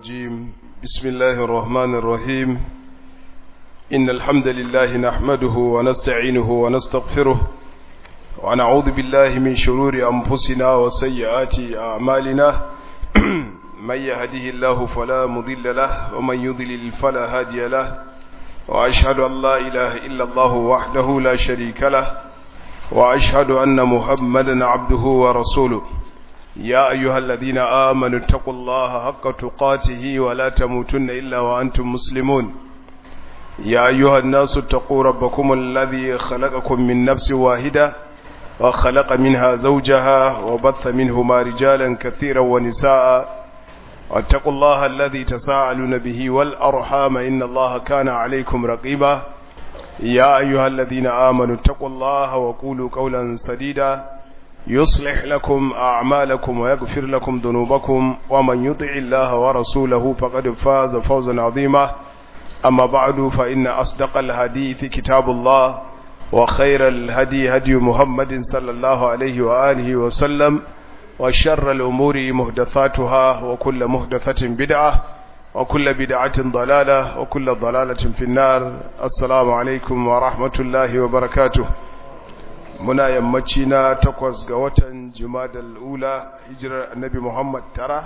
الرجيم بسم الله الرحمن الرحيم إن الحمد لله نحمده ونستعينه ونستغفره ونعوذ بالله من شرور أنفسنا وسيئات أعمالنا من يهده الله فلا مضل له ومن يضلل فلا هادي له وأشهد أن لا إله إلا الله وحده لا شريك له وأشهد أن محمدا عبده ورسوله يا أيها الذين آمنوا اتقوا الله حق تقاته ولا تموتن إلا وأنتم مسلمون يا أيها الناس اتقوا ربكم الذي خلقكم من نفس واحدة وخلق منها زوجها وبث منهما رجالا كثيرا ونساء واتقوا الله الذي تساءلون به والأرحام إن الله كان عليكم رقيبا يا أيها الذين آمنوا اتقوا الله وقولوا قولا سديدا يصلح لكم أعمالكم ويغفر لكم ذنوبكم ومن يطع الله ورسوله فقد فاز فوزا عظيما أما بعد فإن أصدق الحديث كتاب الله وخير الهدي هدي محمد صلى الله عليه وآله وسلم وشر الأمور مهدثاتها وكل مهدثة بدعة وكل بدعة ضلالة وكل ضلالة في النار السلام عليكم ورحمة الله وبركاته muna yammaci na takwas ga watan jumadal ula hijirar annabi muhammad tara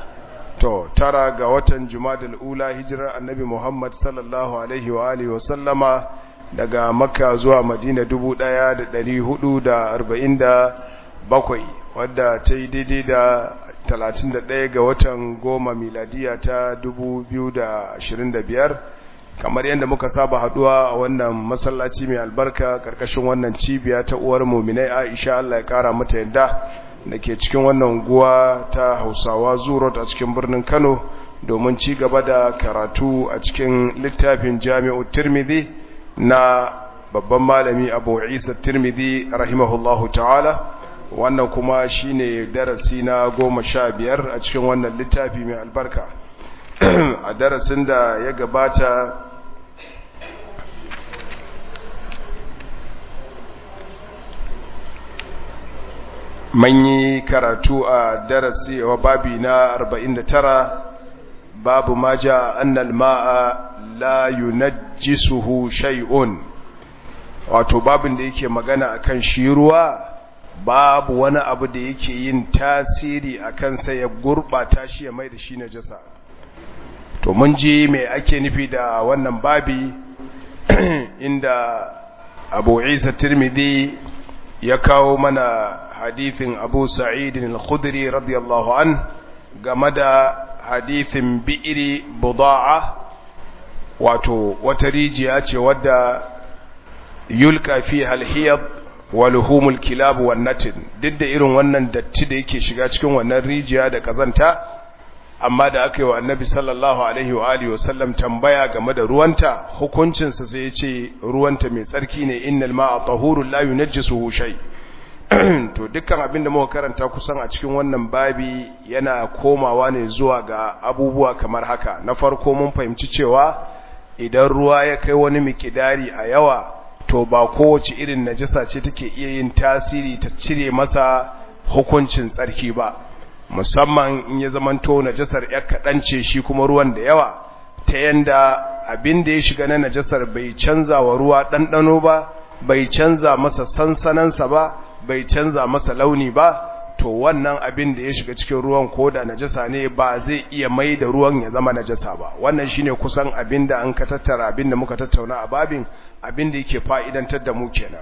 to tara ga watan jumadal ula hijirar annabi muhammad sallallahu alaihi wa alihi wasallama daga makka zuwa madina dubu ɗaya da ɗari hudu da arba'in da bakwai wadda ta yi daidai da talatin da ɗaya ga watan goma miladiya ta dubu biyu da ashirin da biyar kamar yadda muka saba haduwa a wannan masallaci mai albarka karkashin wannan cibiya ta uwar muminai Aisha Allah ya kara mata yadda dake cikin wannan guwa ta Hausawa Zuro a cikin birnin Kano domin ci gaba da karatu a cikin littafin Jami'u Tirmidhi na babban malami Abu Isa Tirmidhi rahimahullahu ta'ala wannan kuma shine darasi na goma sha biyar a cikin wannan littafi mai albarka a darasin da ya gabata man yi karatu a darasi wa babi na 49 babu ma ja annal ma'a la yunajjisuhu shay'un wato babin da yake magana akan shi ruwa babu wani abu da yake yin tasiri akan sa ya gurbata shi ya mai da shi najasa to mun ji me ake nufi da wannan babi inda Abu Isa Tirmidhi ya kawo mana hadithin abu sa'idin al-khudri radiyallahu an game da hadithin bi'iri buda'a wato wata rijiya ce wadda yulka fi halhiyar wa luhumul kilab wan natin duk da irin wannan datti da yake shiga cikin wannan rijiya da kazanta amma da aka yi wa annabi sallallahu alaihi wa alihi wasallam tambaya game da ruwanta hukuncinsa sai ya ce ruwanta mai tsarki ne innal ma'a tahurun la yunajjisuhu shay' to dukkan abin da muka karanta kusan a cikin wannan babi yana komawa ne zuwa ga abubuwa kamar haka na farko mun fahimci cewa idan ruwa ya kai wani mikidari a yawa to ba kowace irin najasa ce take iya yin tasiri ta cire masa hukuncin tsarki ba musamman in ya zamanto najasar ya kaɗan ce shi kuma ruwan da yawa ta yanda abin da ya shiga na najasar bai canza wa ruwa ɗanɗano ba bai canza masa sansanansa ba bai canza masa launi ba to wannan abin da ya shiga cikin ruwan ko da najasa ne ba zai iya mai da ruwan ya zama najasa ba wannan shine kusan abin da an ka tattara abin da muka tattauna a babin abin da yake fa'idantar da mu kenan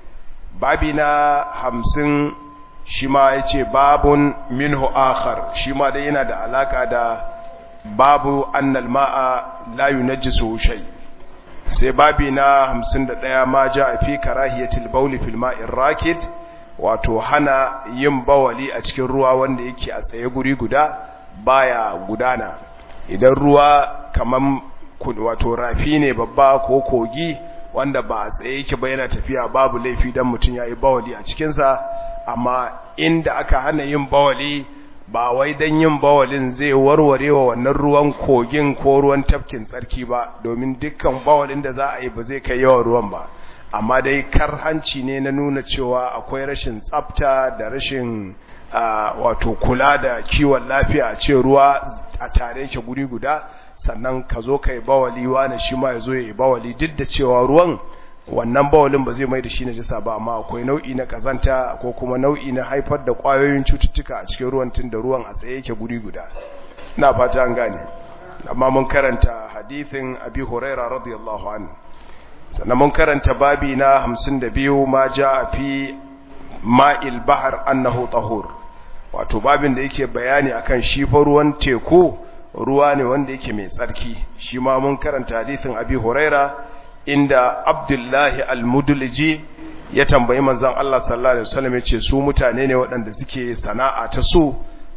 babi na hamsin shi ma ya ce babun minhu akhar shi ma dai yana da alaka da babu annal ma'a la yunajjisu shay sai babi na hamsin da ɗaya ma ja a fi karahiyatil bauli fil ma'in rakid wato hana yin bawali a cikin ruwa wanda yake a tsaye guri guda baya gudana idan ruwa kaman wato rafi ne babba ko kogi wanda ba a tsaye yake ba yana tafiya babu laifi dan mutum yayi bawali a cikin sa amma inda aka hana yin bawali ba wai dan yin bawalin zai warware wa wannan ruwan kogin ko ruwan tafkin tsarki ba domin dukkan bawalin da za a yi ba zai kai yawan ruwan ba amma dai kar hanci ne na nuna cewa akwai rashin tsafta da rashin wato kula da kiwon lafiya a ce ruwa a tare yake guri guda sannan ka zo ka yi bawali wani shi ma ya zo ya yi bawali duk da cewa ruwan wannan bawalin ba zai mai da shi na jisa ba amma akwai nau'i na kazanta ko kuma nau'i na haifar da kwayoyin cututtuka a cikin ruwan tun da ruwan a tsaye yake guri guda ina fata an gane amma mun karanta hadithin abi huraira radiyallahu anhu sannan mun karanta babi na 52 ma ja fi ma'il bahar annahu tahur wato babin da yake bayani akan shi fa ruwan teku ruwa ne wanda yake mai tsarki shi ma mun karanta hadithin abi huraira inda abdullahi al-mudliji ya tambayi manzon Allah sallallahu alaihi wasallam yace su mutane ne waɗanda suke sana'a ta su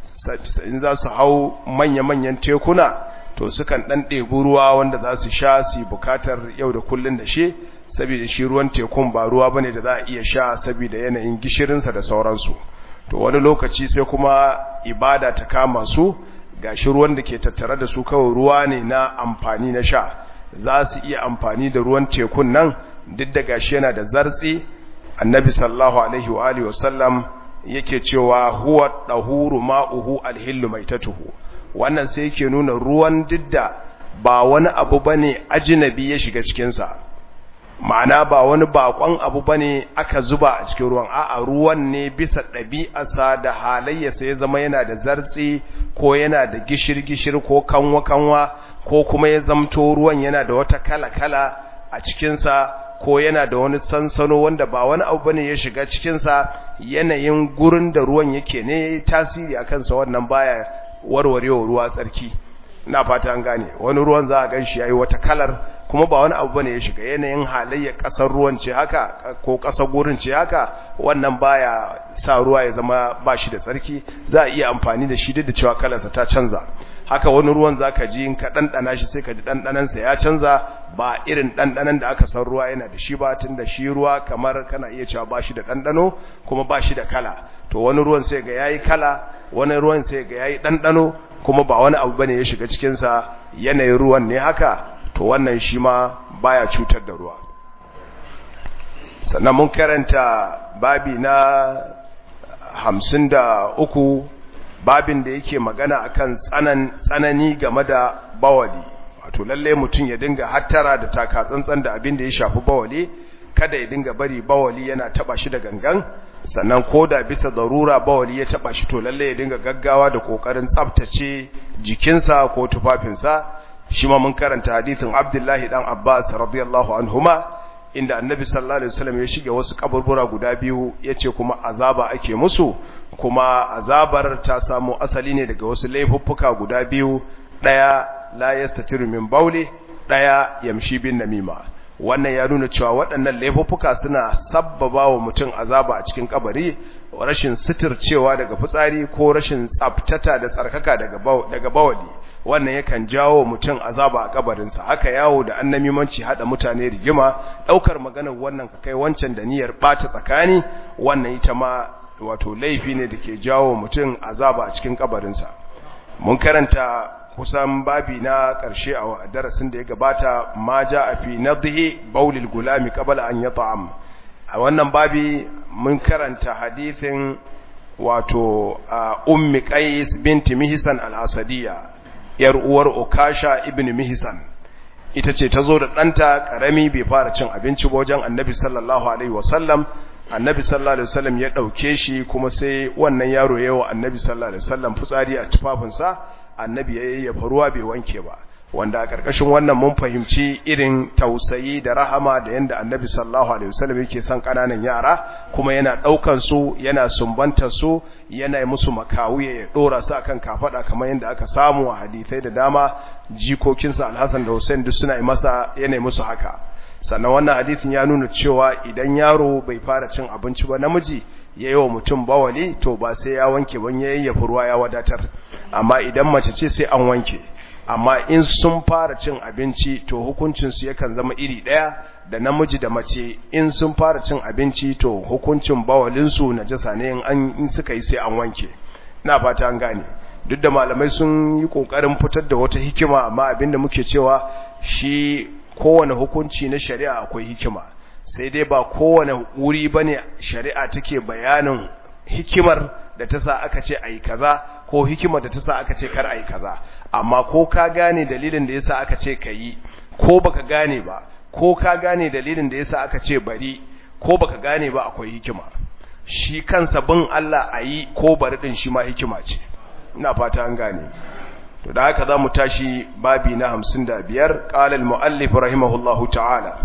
in za su hau manya-manyan tekuna to sukan dan ɗebi ruwa wanda za su sha su bukatar yau da kullun da shi saboda shi ruwan tekun ba ruwa bane da za a iya sha saboda yanayin gishirinsa da sauransu to wani lokaci sai kuma ibada ta kama su gashi ruwan da ke tattare da su kawai ruwa ne na amfani na sha za su iya amfani da ruwan tekun nan duk da gashi yana da zartsi annabi sallallahu alaihi wa alihi wasallam yake cewa huwa dahuru ma'uhu alhillu maitatuhu wannan sai yake nuna ruwan didda ba wani abu bane ajnabi ya shiga cikin sa ma'ana ba wani bakon abu bane aka zuba a cikin ruwan a'a ruwan ne bisa ɗabi'arsa da halayyarsa ya zama yana da zartsi ko yana da gishir-gishir ko kanwa-kanwa ko kuma ya zamto ruwan yana da wata kala-kala a cikinsa ko yana da wani sansano wanda ba wani abu bane ya shiga cikinsa yanayin gurin da ruwan yake ne tasiri a kansa wannan baya warwarewa ruwa tsarki na fata an gane wani ruwan za a gan shi yayi wata kalar kuma ba wani abu bane ya shiga yanayin halayya kasar ruwan ce haka ko kasar gurin ce haka wannan baya sa ruwa ya zama ba shi da tsarki za a iya amfani da shi duk da cewa kalarsa ta canza haka wani ruwan zaka ji in ka dandana shi sai ka ji dandanan sa ya canza ba irin dandanan da aka san ruwa yana da shi ba tunda shi ruwa kamar kana iya cewa ba shi da dandano kuma ba shi da kala to wani ruwan sai ga yayi kala wani ruwan sai ga yayi dandano kuma ba wani abu bane ya shiga cikin sa yanayin ruwan ne haka to wannan shi ma baya cutar da ruwa sannan mun karanta babi na hamsin da uku babin da yake magana akan tsanan tsanani game da bawali wato lalle mutum ya dinga hattara da taka tsantsan da abin da ya shafi bawali kada ya dinga bari bawali yana taba shi da gangan sannan ko da bisa darura bawali ya taba shi to lalle ya dinga gaggawa da kokarin tsaftace jikinsa ko tufafinsa shi ma mun karanta hadithin Abdullahi dan Abbas radiyallahu anhuma inda Annabi sallallahu alaihi wasallam ya shige wasu kaburbura guda biyu yace kuma azaba ake musu kuma azabar ta samu asali ne daga wasu laifuffuka guda biyu daya la yastatiru min bauli daya yamshi bin namima wannan ya nuna cewa waɗannan laifuffuka suna sabbaba wa mutum azaba a cikin kabari rashin sitircewa daga fitsari ko rashin tsaftata da tsarkaka daga bawali wannan yakan jawo mutum azaba a kabarinsa haka yawo da annamimanci hada mutane rigima daukar maganar wannan ka kai wancan da niyyar bata tsakani wannan ita ma wato laifi ne da ke jawo mutum azaba a cikin kabarinsa mun karanta kusan babi na ƙarshe a darasin da ya gabata ma ja a fi nadhi baulil gulami qabla an yata'am a wannan babi mun karanta hadithin wato ummi qais binti mihsan al-asadiyya yar uwar ukasha ibn mihsan ita ce ta zo da ɗanta ƙarami bai fara cin abinci ba wajen annabi sallallahu alaihi wasallam annabi sallallahu alaihi wasallam ya ɗauke shi kuma sai wannan yaro ya wa annabi sallallahu alaihi wasallam fitsari a tufafinsa annabi ya yayyafa ruwa bai wanke ba wanda a ƙarƙashin wannan mun fahimci irin tausayi da rahama da yanda annabi sallallahu alaihi wasallam yake son ƙananan yara kuma yana ɗaukan su yana sumbantar su yana musu makawuye ya ɗora su akan kafada kamar yadda aka samu a hadisai da dama jikokinsa alhassan da hussein duk suna masa yana musu haka sannan wannan hadisin ya nuna cewa idan yaro bai fara cin abinci ba namiji ya yi wa mutum bawali to ba sai ya wanke ban ya yayyafa ruwa ya wadatar amma idan mace ce sai an wanke amma in sun fara cin abinci to hukuncinsu yakan zama iri ɗaya da namiji da mace in sun fara cin abinci to hukuncin bawalinsu na jasa ne in suka yi sai an wanke na fata an gane duk da malamai sun yi ƙoƙarin fitar da wata hikima amma abinda muke cewa shi kowane hukunci na shari'a akwai hikima sai dai ba kowane wuri bane shari'a take bayanin hikimar da ta sa aka ce ayi kaza ko hikimar da ta sa aka ce kar ayi kaza amma ko ka gane dalilin da yasa aka ce kayi ko baka gane ba ko ka gane dalilin da yasa aka ce bari ko baka gane ba akwai hikima shi kansa bin Allah ayi ko bari din shi ma hikima ce ina fata an gane to da haka zamu tashi babi na 55 qala al-muallif rahimahullahu ta'ala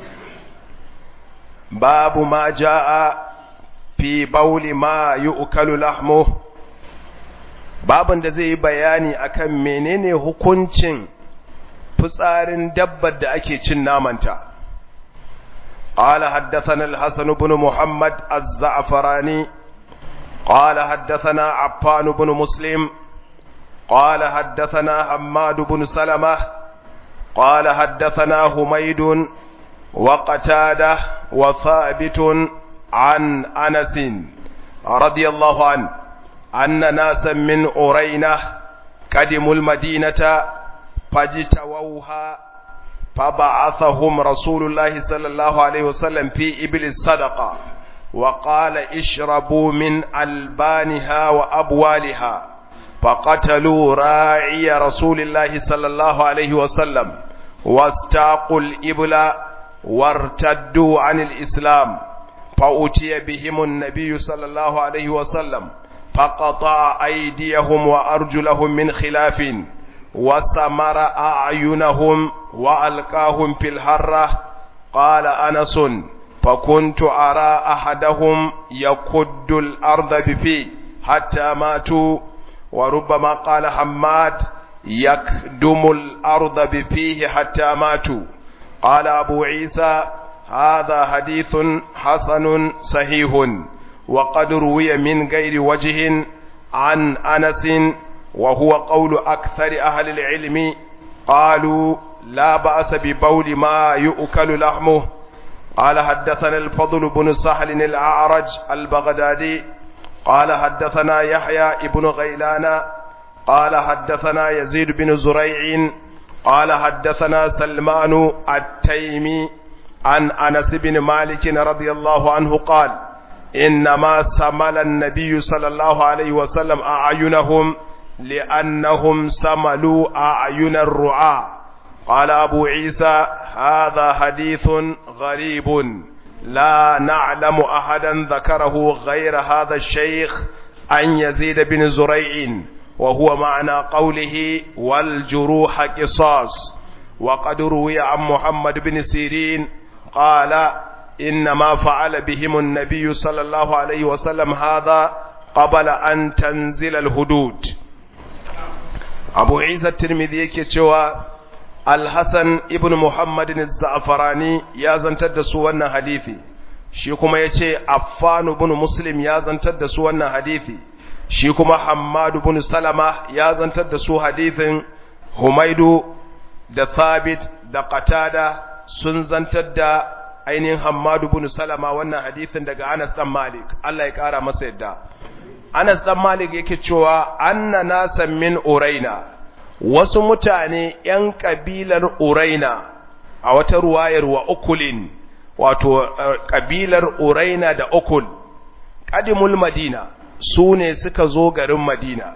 babu ma jaa fi bauli ma yu'kalu lahmu babin da zai yi bayani akan menene hukuncin fitsarin dabbar da ake cin namanta قال حدثنا الحسن بن محمد الزعفراني قال حدثنا عفان بن مسلم قال حدثنا حماد بن سلمة قال حدثنا حميد وقتادة وثابت عن أنس رضي الله عنه أن ناسا من أرينة قدموا المدينة فاجتووها فبعثهم رسول الله صلى الله عليه وسلم في إبل الصدقة وقال اشربوا من ألبانها وأبوالها فقتلوا راعي رسول الله صلى الله عليه وسلم واستاقوا الإبل وارتدوا عن الإسلام فأتي بهم النبي صلى الله عليه وسلم فقطع أيديهم وأرجلهم من خلاف وسمر أعينهم وألقاهم في الهرة قال أنس فكنت أرى أحدهم يكد الأرض بفيه حتى ماتوا وربما قال حماد يكدم الأرض بفيه حتى ماتوا قال أبو عيسى هذا حديث حسن صحيح وقد روي من غير وجه عن أنس وهو قول أكثر أهل العلم قالوا لا بأس ببول ما يؤكل لحمه قال حدثنا الفضل بن سهل الأعرج البغدادي قال حدثنا يحيى ابن غيلان قال حدثنا يزيد بن زريع قال حدثنا سلمان التيمي عن أنس بن مالك رضي الله عنه قال إنما سمل النبي صلى الله عليه وسلم أعينهم لأنهم سملوا أعين الرعاة قال أبو عيسى هذا حديث غريب لا نعلم أحدا ذكره غير هذا الشيخ أن يزيد بن زريع وهو معنى قوله والجروح قصاص وقد روي عن محمد بن سيرين قال إنما فعل بهم النبي صلى الله عليه وسلم هذا قبل أن تنزل الهدود أبو عيسى الترمذي كتوى الحسن ابن محمد الزعفراني يا زنتد سوانا حديثي shi kuma ya ce affanu bin muslim ya zantar da su wannan hadithi shi kuma hammadu bin salama ya zantar da su hadithin humaidu da thabit da qatada sun zantar da ainihin hammadu bin salama wannan hadithin daga anas dan malik Allah ya kara masa yadda anas dan malik yake cewa anna nasan min uraina wasu mutane yan kabilar uraina a wata ruwayar wa ukulin wato kabilar uraina da ukul qadimul madina su ne suka zo garin madina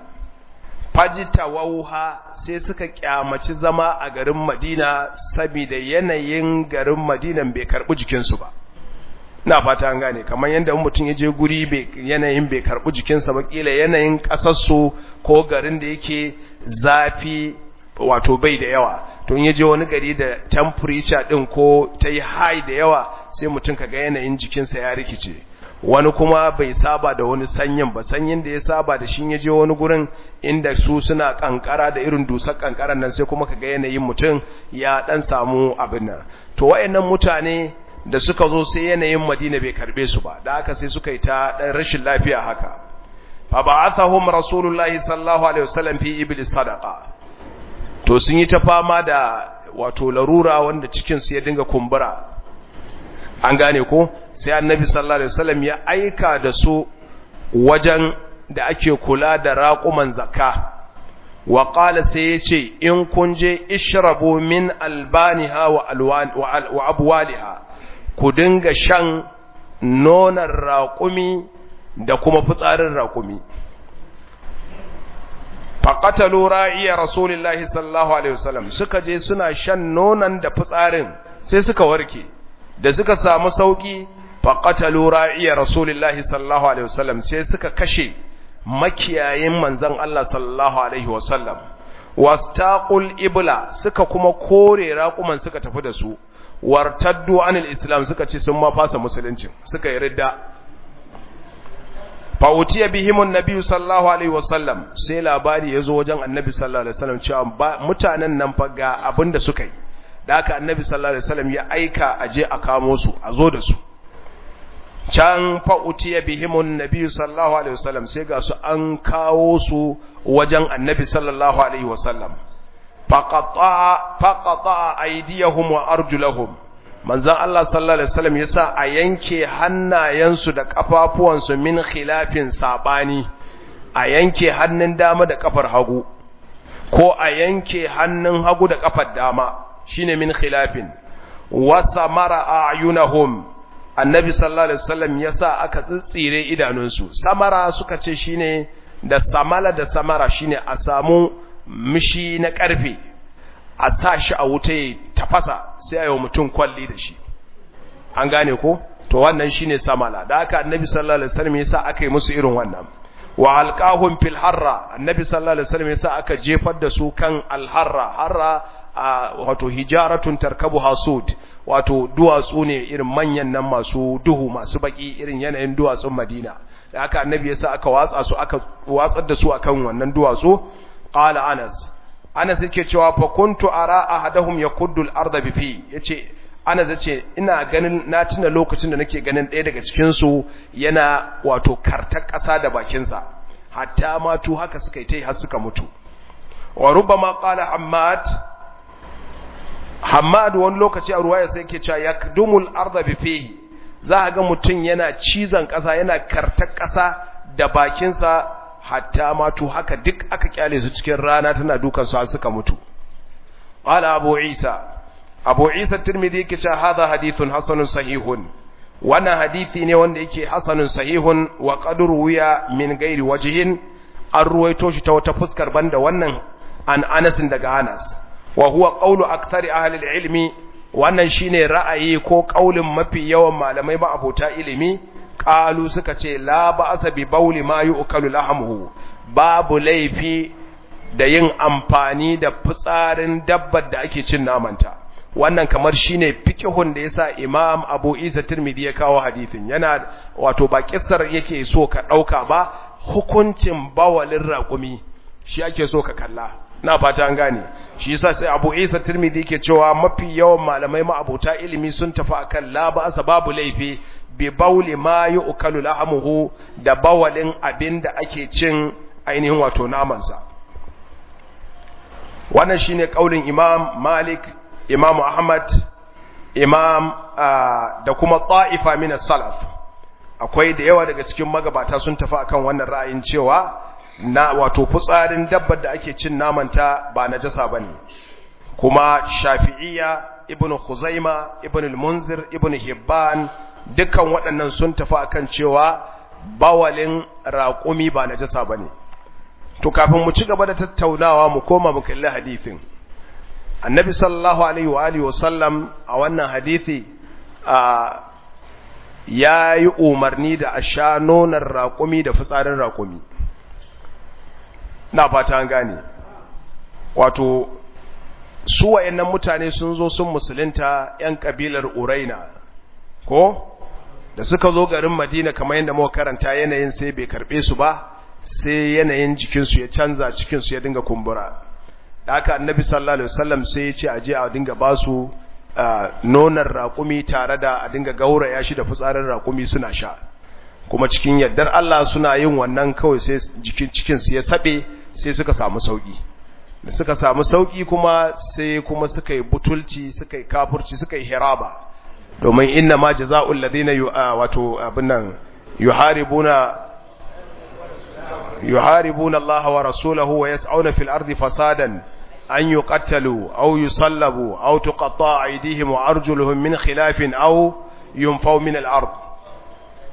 fajitawauha sai suka kyamaci zama a garin madina saboda yanayin garin madinan bai karbi jikinsu ba na fata an gane kamar yadda mutum ya je guri yanayin bai karbi jikinsa ba kila yanayin kasarsu ko garin da yake zafi wato bai da yawa to in je wani gari da temperature din ko ta yi high da yawa sai mutum kaga yanayin jikinsa ya rikice wani kuma bai saba da wani sanyin ba sanyin da ya saba da shi je wani gurin inda su suna kankara da irin dusar kankaran nan sai kuma kaga yanayin mutum ya dan samu abin nan to wayannan mutane da suka zo sai yanayin Madina bai karbe su ba da haka sai suka yi ta dan rashin lafiya haka fa ba'athahum rasulullahi sallallahu alaihi wasallam fi iblis sadaqa to sun yi ta fama da wato larura wanda cikinsu ya dinga kumbura an gane ko sai annabi sallallahu alaihi wasallam ya aika da su wajen da ake kula da raƙuman zakka wa qala sai yace in kun je ishrabu min albaniha wa alwan wa abwaliha ku dinga shan nonar raƙumi da kuma fitsarin raƙumi faƙatalu ra'iya rasulullahi sallallahu alaihi wasallam suka je suna shan nonon da fitsarin sai suka warke da suka samu sauki faƙatalu ra'iya rasulullahi sallallahu alaihi wasallam sai suka kashe makiyayin manzon Allah sallallahu alaihi wasallam wastaqul ibla suka kuma kore raƙuman suka tafi da su wartaddu anil islam suka ce sun ma fasa musulunci suka yi ridda fa'utiya bihimun nabi sallallahu alaihi wasallam sai labari ya zo wajen annabi sallallahu alaihi wasallam cewa mutanen nan fa ga abin da suka yi da haka annabi sallallahu alaihi wasallam ya aika a je a kamo su a zo da su can fa'utiya bihimun nabi sallallahu alaihi wasallam sai ga su an kawo su wajen annabi sallallahu alaihi wasallam faqata aydiyahum wa arjulahum manzon Allah sallallahu alaihi wasallam yasa a yanke hannayensu da kafafuwansu min khilafin sabani a yanke hannun dama da kafar hagu ko a yanke hannun hagu da kafar dama shine min khilafin wa samara ayunahum annabi sallallahu alaihi wasallam yasa aka tsitsire idanunsu samara suka ce shine da samala da samara shine a samu mishi na karfe a sa shi a wuta ya tafasa sai a yi wa mutum kwalli da shi an gane ko to wannan shine samala da aka annabi sallallahu alaihi wasallam yasa aka yi musu irin wannan wa alqahum fil harra annabi sallallahu alaihi wasallam yasa aka jefar da su kan al harra harra wato hijaratun tarkabu hasud wato duwatsu ne irin manyan nan masu duhu masu baki irin yanayin duwatsun Madina da aka annabi yasa aka watsa su aka watsar da su akan wannan duwatsu qala Anas Anas yake cewa fa kuntu ara ahadahum yakuddu al-ardha bi fi yace Anas yace ina ganin na tuna lokacin da nake ganin ɗaya daga cikin su yana wato kartar ƙasa da bakin sa hatta matu haka suka yi tai har suka mutu wa rubbama qala Hammad Hammad wani lokaci a ruwaya sai yake cewa yakdumul ardha bi fihi za ga mutun yana cizon ƙasa yana kartar ƙasa da bakin sa hatta matu haka duk aka kyale su cikin rana tana dukan su suka mutu qala abu isa abu isa tirmidhi yake cewa hadha hadithun hasanun sahihun wannan hadisi ne wanda yake hasanun sahihun wa qad ruwiya min ghairi wajhin an ruwaito shi ta wata fuskar banda wannan an Anas daga Anas wa huwa qawlu akthari ahli ilmi wannan shine ra'ayi ko kaulin mafi yawan malamai ba abota ilimi qalu suka ce la ba'sa bi bauli ma yu'kalu lahmuhu babu laifi da yin amfani da fitsarin dabbar da ake cin namanta wannan kamar shine fiqhun da yasa Imam Abu Isa Tirmidhi ya kawo hadisin yana wato ba kissar yake so ka dauka ba hukuncin bawalin raƙumi shi ake so ka kalla na fata an gane shi yasa sai Abu Isa Tirmidhi yake cewa mafi yawan malamai ma abota ilimi sun tafi akan la ba'sa babu laifi bi bauli ma yu'kalu lahmuhu da bawalin abinda ake cin ainihin wato namansa wannan shine kaulin Imam Malik Imam Ahmad Imam da kuma ta'ifa min salaf akwai da yawa daga cikin magabata sun tafi akan wannan ra'ayin cewa na wato fitsarin dabbar da ake cin namanta ba najasa bane kuma Shafi'iyya Ibn Khuzaima Ibn al-Munzir Ibn Hibban dukkan waɗannan sun tafi akan cewa bawalin raƙumi ba najasa bane to kafin mu ci gaba da tattaunawa mu koma mu kalli hadisin annabi sallallahu alaihi wa alihi wasallam a wannan hadisi ya yi umarni da a sha nonar raƙumi da fitsarin raƙumi na fata an gane wato su wa'annan mutane sun zo sun musulunta 'yan ƙabilar uraina ko da suka zo garin madina kamar yadda muka karanta yanayin sai bai karɓe su ba sai yanayin jikinsu ya canza cikinsu ya dinga kumbura da aka annabi sallallahu alaihi wasallam sai ya ce a je a dinga ba su nonar raƙumi tare da a dinga gauraya shi da fitsarin raƙumi suna sha kuma cikin yardar Allah suna yin wannan kawai sai jikin cikin su ya sabe sai suka samu sauki da suka samu sauki kuma sai kuma suka yi butulci suka yi kafurci suka yi hiraba domin inna ma jazaa'ul ladina wato abin nan yuharibuna yuharibuna Allah wa rasulahu wa yas'una fil ardi fasadan an yuqattalu aw yusallabu aw tuqatta'a aydihim wa arjuluhum min khilafin aw yunfaw min al ard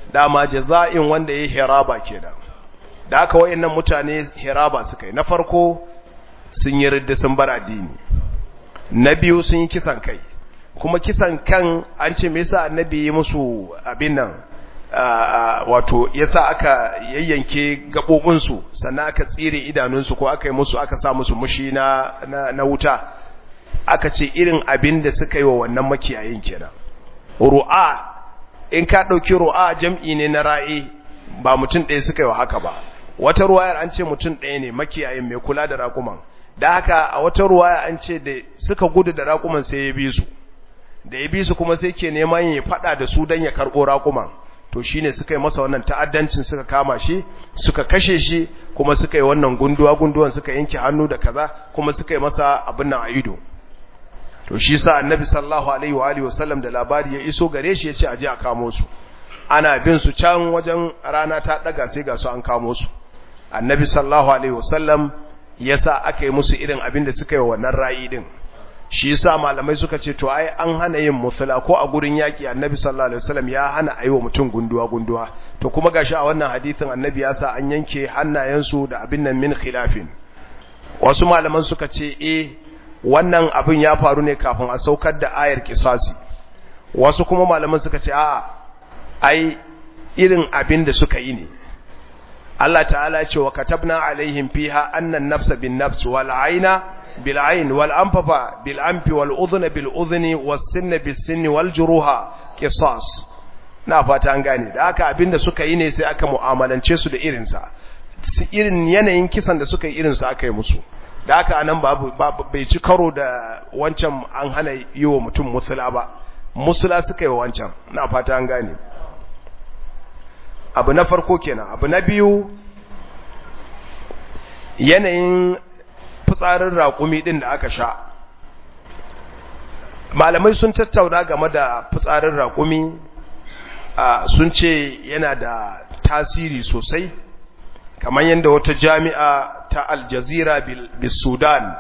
dama jaza'in wanda ya hiraba kenan da aka wayannan mutane hiraba suka yi na farko sun yi ridda sun bar addini na biyu sun yi kisan kai kuma kisan kan an ce me yasa annabi ya musu abin nan wato yasa aka yayyanke gabobinsu sannan aka tsire idanunsu ko aka yi musu aka sa musu mushi na na wuta aka ce irin abin da suka yi wa wannan makiyayin kenan ru'a in ka ɗauki ru'a jam'i ne na ra'i ba mutum ɗaya suka yi wa haka ba wata ruwayar an ce mutum ɗaya ne makiyayin mai kula da raƙuman da haka a wata ruwaya an ce da suka gudu da raƙuman sai ya bi su da ya bi su kuma sai ke neman ya faɗa da su don ya karɓo raƙuman to shine suka yi masa wannan ta'addancin suka kama shi suka kashe shi kuma suka yi wannan gunduwa gunduwan suka yanke hannu da kaza kuma suka yi masa abin nan a ido to shi sa annabi sallallahu alaihi wa alihi wasallam da labari ya iso gare shi yace aje a kamo su ana bin su can wajen rana ta daga sai ga su an kamo su annabi sallallahu alaihi wasallam yasa aka yi musu irin abin da suka yi wannan ra'i din shi yasa malamai suka ce to ai an hana yin musula ko a gurin yaki annabi sallallahu alaihi wasallam ya hana ayi wa mutum gunduwa gunduwa to kuma gashi a wannan hadisin annabi ya sa an yanke hannayensu da abin nan min khilafin wasu malaman suka ce eh wannan abin ya faru ne kafin a saukar da ayar kisasi wasu kuma malaman suka ce a'a ai irin abin da suka yi ne Allah ta'ala ce wa katabna alaihim fiha annan nafsa bin nafs wal aina bil ain wal anfafa bil anfi wal udhna bil udhni was sinna bis sinni wal juruha qisas na fata an gane da aka abin da suka yi ne sai aka mu'amalance su da irinsa irin yanayin kisan da suka yi irinsa aka yi musu da aka anan babu bai ci karo da wancan an hana yi wa mutum musula ba musula suka yi wa wancan na fata an gane abu na farko kenan abu na biyu yanayin fitsarin raƙumi ɗin da aka sha malamai sun tattauna game da fitsarin raƙumi sun ce yana da tasiri sosai kamar yadda wata jami'a ta aljazira bil sudan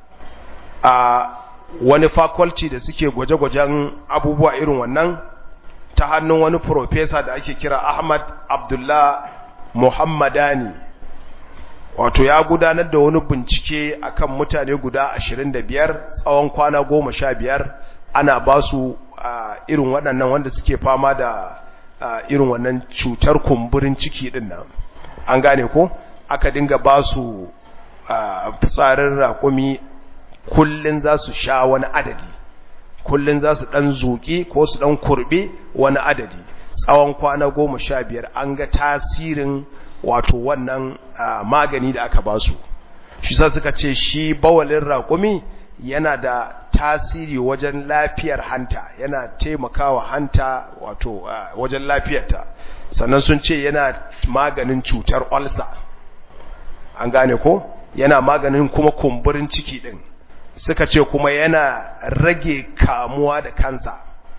a wani faculty da suke gwaje-gwajen abubuwa irin wannan ta hannun wani profesa da ake kira ahmad abdullah muhammadani wato ya gudanar da wani bincike akan mutane guda 25 tsawon kwana 15 ana ba su irin waɗannan wanda suke fama da irin wannan cutar kumburin ciki ɗin nan an gane ko aka dinga ba su fitsarin raƙumi kullum za su sha wani adadi kullum za su ɗan zuƙi ko su ɗan kurɓe wani adadi tsawon kwana goma sha biyar an ga tasirin wato wannan magani da aka ba su shi sa suka ce shi bawalin raƙumi yana da tasiri wajen lafiyar hanta yana taimakawa hanta wato wajen lafiyarta sannan sun ce yana maganin cutar olsa an gane ko yana maganin kuma kumburin ciki din suka ce kuma yana rage kamuwa da kansa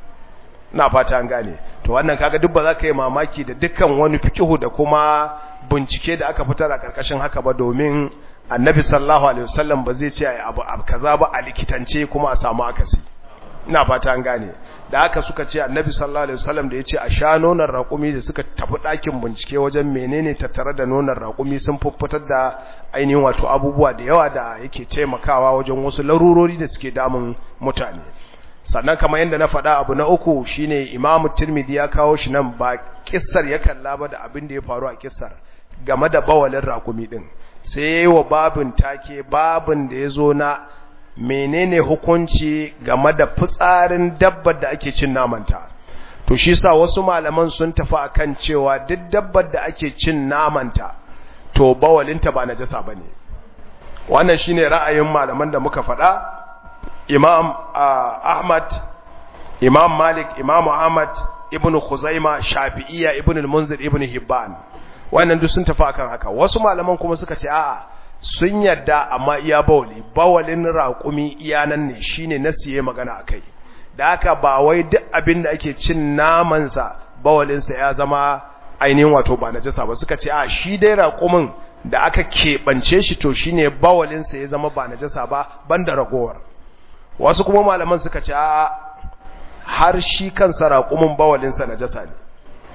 na fata an gane to wannan kaga duk ba za ka yi mamaki da dukkan wani fikihu da kuma bincike da aka fitar a karkashin haka ba domin annabi sallallahu alaihi wasallam ba zai ce abu kaza ba a likitance kuma a samu akasi ina fata an gane da haka suka ce annabi sallallahu alaihi wasallam da yace a sha nonon raƙumi da suka tafi ɗakin bincike wajen menene tattare da nonon raƙumi sun fuffutar da ainihin wato abubuwa da yawa da yake taimakawa wajen wasu larurori da suke damun mutane sannan kamar yadda na faɗa abu na uku shine imamu tirmidhi ya kawo shi nan ba kissar ya kalla ba da abin da ya faru a kissar game da bawalin raƙumi din sai yayi wa babin take babin da ya zo na menene hukunci game da fitsarin dabbar da ake cin namanta to shi sa wasu malaman sun tafi akan cewa duk dabbar da ake cin namanta to bawalinta ba najasa bane wannan shine ra'ayin malaman da muka faɗa imam ahmad imam malik imam ahmad ibnu khuzaima shafi'iyya ibnu al-munzir ibnu hibban wannan duk sun tafi akan haka wasu malaman kuma suka ce a'a sun yadda amma iya bawali bawalin raƙumi iya nan ne shine na siye magana akai da haka ba wai duk abin da ake cin namansa bawalinsa ya zama ainihin wato ba najasa ba suka ce a shi dai raƙumin da aka keɓance shi to shine bawalinsa ya zama ba najasa ba banda ragowar wasu kuma malaman suka ce a har shi kansa raƙumin bawalinsa najasa ne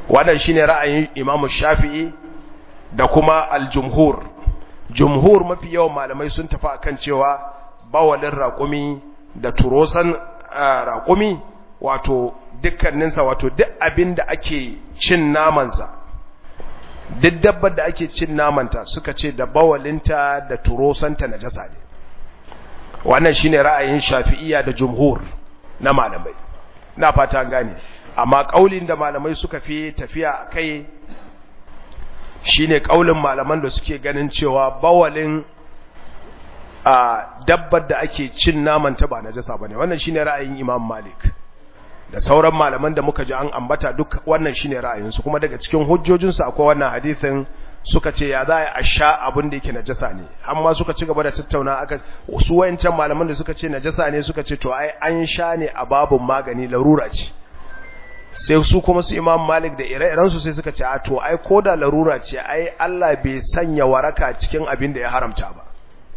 wannan shine ra'ayin Imam Shafi'i da kuma al-jumhur jumhur mafi yawan malamai sun tafi akan cewa bawalin raƙumi da turosan raƙumi wato dukkaninsa wato duk abin da ake cin namansa duk dabbar da ake cin namanta suka ce da bawalinta da turosanta na jasa ne wannan shine ra'ayin shafi'iyya da jumhur na malamai na fata gane amma kaulin da malamai suka fi tafiya kai shine kaulin malaman da suke ganin cewa bawalin a dabbar da ake cin namanta ba najasa bane wannan shine ra'ayin Imam Malik da sauran malaman da muka ji an ambata duk wannan shine ra'ayinsu kuma daga cikin hujjojinsu akwai wannan hadisin suka ce ya za a sha abin da yake najasa ne amma suka ci gaba da tattauna aka su wayancan malaman da suka ce najasa ne suka ce to ai an sha ne a babun magani larura ce sai su kuma su Imam Malik da ire-iren su sai suka ce a to ai koda larura ce ai Allah bai sanya waraka cikin abin da ya haramta ba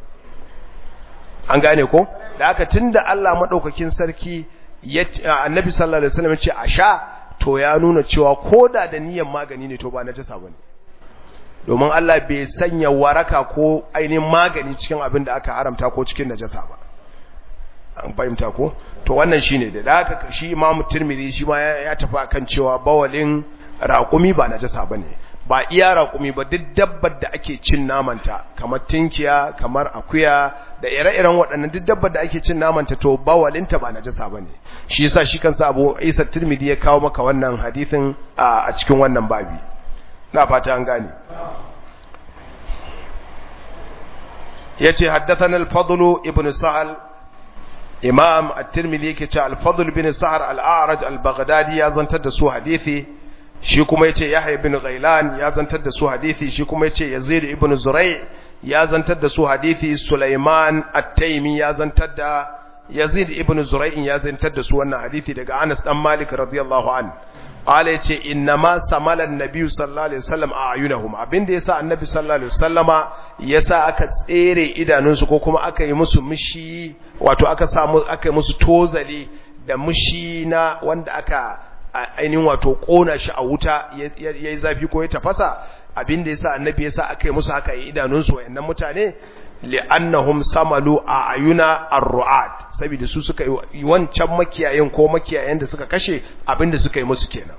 an gane ko da aka tunda Allah madaukakin sarki annabi sallallahu alaihi wasallam ce a sha to ya nuna cewa koda da niyyar magani ne to ba najasa bane domin Allah bai sanya waraka ko ainihin magani cikin abin da aka haramta ko cikin najasa ba an fahimta ko to wannan shine da da haka shi Imam Tirmidhi shi ma ya tafi akan cewa bawalin raƙumi ba najasa bane ba iya raƙumi ba duk dabbar da ake cin namanta kamar tinkiya kamar akuya da ire-iren waɗannan duk dabbar da ake cin namanta to bawalinta ba najasa bane shi yasa shi kansa Abu Isa Tirmidhi ya kawo maka wannan hadisin a cikin wannan babi na fata an gane yace haddathana al-Fadl ibn Sa'al Imam At-Tirmidhi yake cewa al-Fadl ibn Sa'ar al-A'raj al-Baghdadi ya zantar da su hadisi shi kuma yace Yahya ibn Ghailan ya zantar da su hadisi shi kuma yace Yazid ibn Zurai' ya zantar da su hadisi Sulaiman At-Taymi ya zantar da Yazid ibn Zurai' ya zantar da su wannan hadisi daga Anas dan Malik radiyallahu an qala yace innama samala an-nabiy sallallahu alaihi wasallam a'yunahum abinda yasa annabi sallallahu alaihi wasallama yasa aka tsere idanunsu ko kuma aka yi musu mishi wato aka samu aka yi musu tozali da mishi na wanda aka ainihin wato kona shi a wuta yayi zafi ko ya tafasa abinda yasa annabi yasa aka yi musu haka idanunsu wayannan mutane li'annahum samalu a ayuna ar-ru'at saboda su suka yi wancan makiyayin ko makiyayen da suka kashe abinda suka yi musu kenan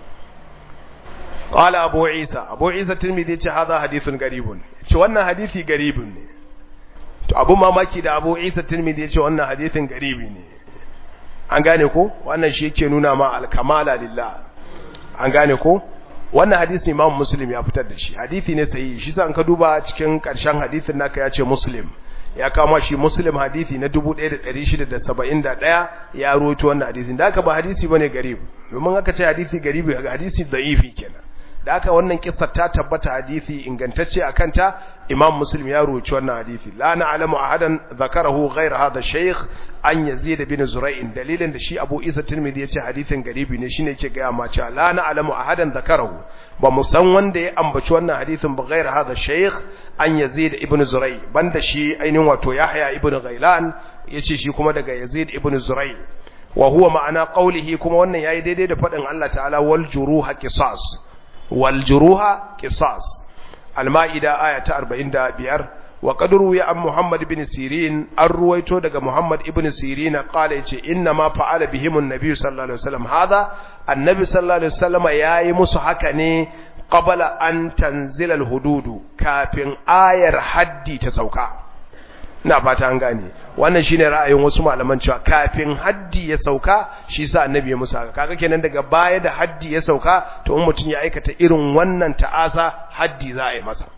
qala abu isa abu isa tirmidhi ce hadha hadithun garibun ce wannan hadisi garibun ne to abu mamaki da abu isa tirmidhi ce wannan hadisin garibi ne an gane ko wannan shi yake nuna ma al-kamala lillah an gane ko wannan hadisi imam muslim ya fitar da shi hadisi ne sahihi shi sa an ka duba cikin karshen hadisin naka ya ce muslim ya kama shi muslim hadisi na 1671 ya rawaito wannan hadisin da aka ba hadisi bane garib domin aka ce hadisi garibi hadisi da'ifi kenan da aka wannan kissa ta tabbata hadisi ingantacce akan ta imam muslim ya rawaito wannan hadisi la na'lamu ahadan zakarahu ghayr hadha shaykh an yazid bin zura'in dalilin da shi abu isa tirmidhi yace hadisin garibi ne shine yake ga ma cewa la na'lamu ahadan zakarahu ba mu san wanda ya ambaci wannan hadisin ba ghayr hadha shaykh an yazid ibn zurai banda shi ainihin wato yahya ibn ghailan yace shi kuma daga yazid ibn zurai wa huwa ma'ana qawlihi kuma wannan yayi daidai da fadin Allah ta'ala wal juruha qisas wal juruha qisas al-ma'ida aya ta 45 wa qadru ya an muhammad ibn sirin an ruwaito daga muhammad ibn sirin qala yace inna ma fa'ala bihim an-nabi sallallahu alaihi wasallam hada annabi sallallahu alaihi wasallam yayi musu haka ne qabla an tanzila al-hududu kafin ayar haddi ta sauka ina fata an gane wannan shine ra'ayin wasu malaman cewa kafin haddi ya sauka shi sa annabi ya musu haka kaga kenan daga baya da haddi ya sauka to in mutun ya aikata irin wannan ta'asa haddi za a yi masa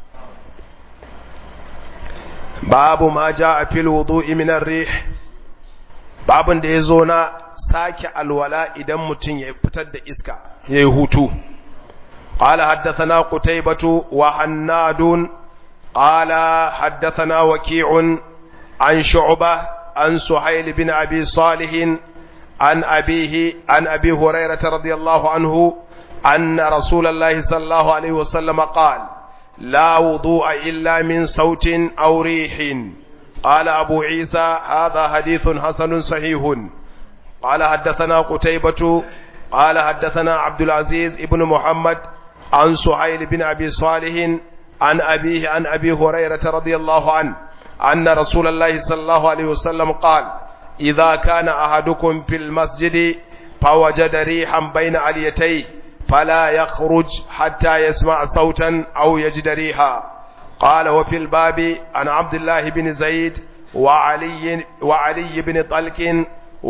babu ma jaa fil wudu'i min ar-rih babun da yazo na sake alwala idan mutun ya fitar da iska yayi hutu قال حدثنا قتيبة وحناد قال حدثنا وكيع عن شعبة عن سحيل بن أبي صالح عن أبيه عن أبي هريرة رضي الله عنه أن رسول الله صلى الله عليه وسلم قال لا وضوء إلا من صوت أو ريح قال أبو عيسى هذا حديث حسن صحيح قال حدثنا قتيبة قال حدثنا عبد العزيز ابن محمد عن سهيل بن أبي صالح عن أبيه عن أبي هريرة رضي الله عنه أن رسول الله صلى الله عليه وسلم قال إذا كان أحدكم في المسجد فوجد ريحا بين عليتيه فلا يخرج حتى يسمع صوتا أو يجد ريحا قال وفي الباب عن عبد الله بن زيد وعلي, وعلي بن طلق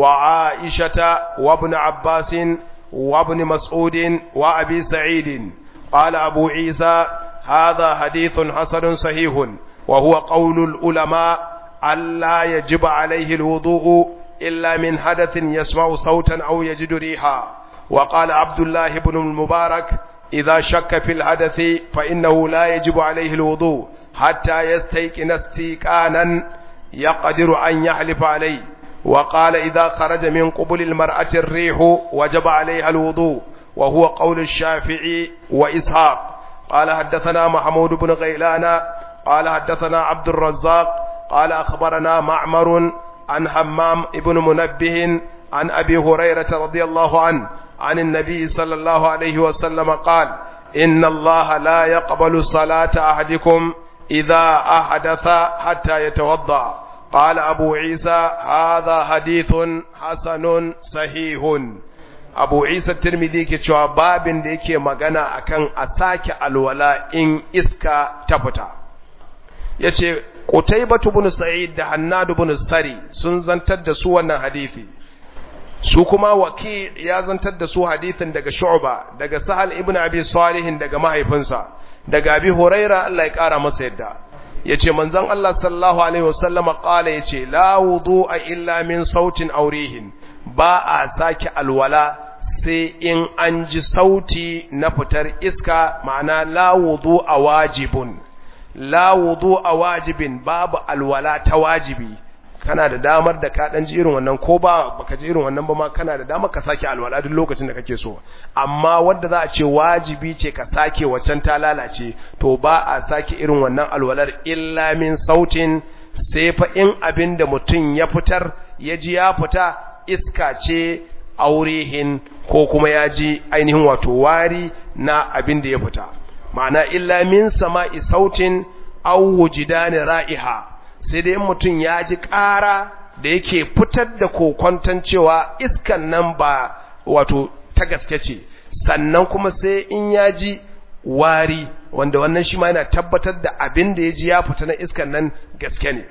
وعائشة وابن عباس وابن مسعود وأبي سعيد قال أبو عيسى هذا حديث حسن صحيح وهو قول العلماء ألا يجب عليه الوضوء إلا من حدث يسمع صوتا أو يجد ريحا وقال عبد الله بن المبارك إذا شك في الحدث فإنه لا يجب عليه الوضوء حتى يستيقن استيقانا يقدر أن يحلف عليه وقال إذا خرج من قبل المرأة الريح وجب عليها الوضوء وهو قول الشافعي وإسحاق قال حدثنا محمود بن غيلان قال حدثنا عبد الرزاق قال أخبرنا معمر عن حمام ابن منبه عن أبي هريرة رضي الله عنه عن النبي صلى الله عليه وسلم قال إن الله لا يقبل صلاة أحدكم إذا أحدث حتى يتوضأ قال أبو عيسى هذا حديث حسن صحيح abu isa tirmidhi ke cewa babin da yake magana akan a sake alwala in iska ta fita yace qutaybatu ibn sa'id da hannad ibn sari sun zantar da su wannan hadisi su kuma waki ya zantar da su hadisin daga shu'ba daga sahal ibn abi salih daga mahaifinsa daga abi huraira Allah ya kara masa yadda yace manzon Allah sallallahu alaihi wasallama qala yace la wudu'a illa min sautin aurihin ba a sake alwala sai in an ji sauti na fitar iska ma'ana la wudu a wajibun la wudu a wajibin babu alwala ta wajibi kana da damar da ka dan ji irin wannan ko ba baka ji irin wannan ba ma kana da damar ka sake alwala duk lokacin da kake so amma wanda za a ce wajibi ce ka sake waccan ta lalace to ba a sake irin wannan alwalar illa min sautin sai fa in abin da mutum ya fitar ya ji ya fita iska ce aurihin ko kuma ya ji ainihin wato wari na abin da ya fita ma'ana illa min sama'i sautin aw wujidani ra'iha sai dai mutum ya ji ƙara da yake fitar da kokwanton cewa iskan nan ba wato ta gaske ce sannan kuma sai in ya ji wari wanda wannan shi ma yana tabbatar da abin da ya ji ya fita na iskan nan gaske ne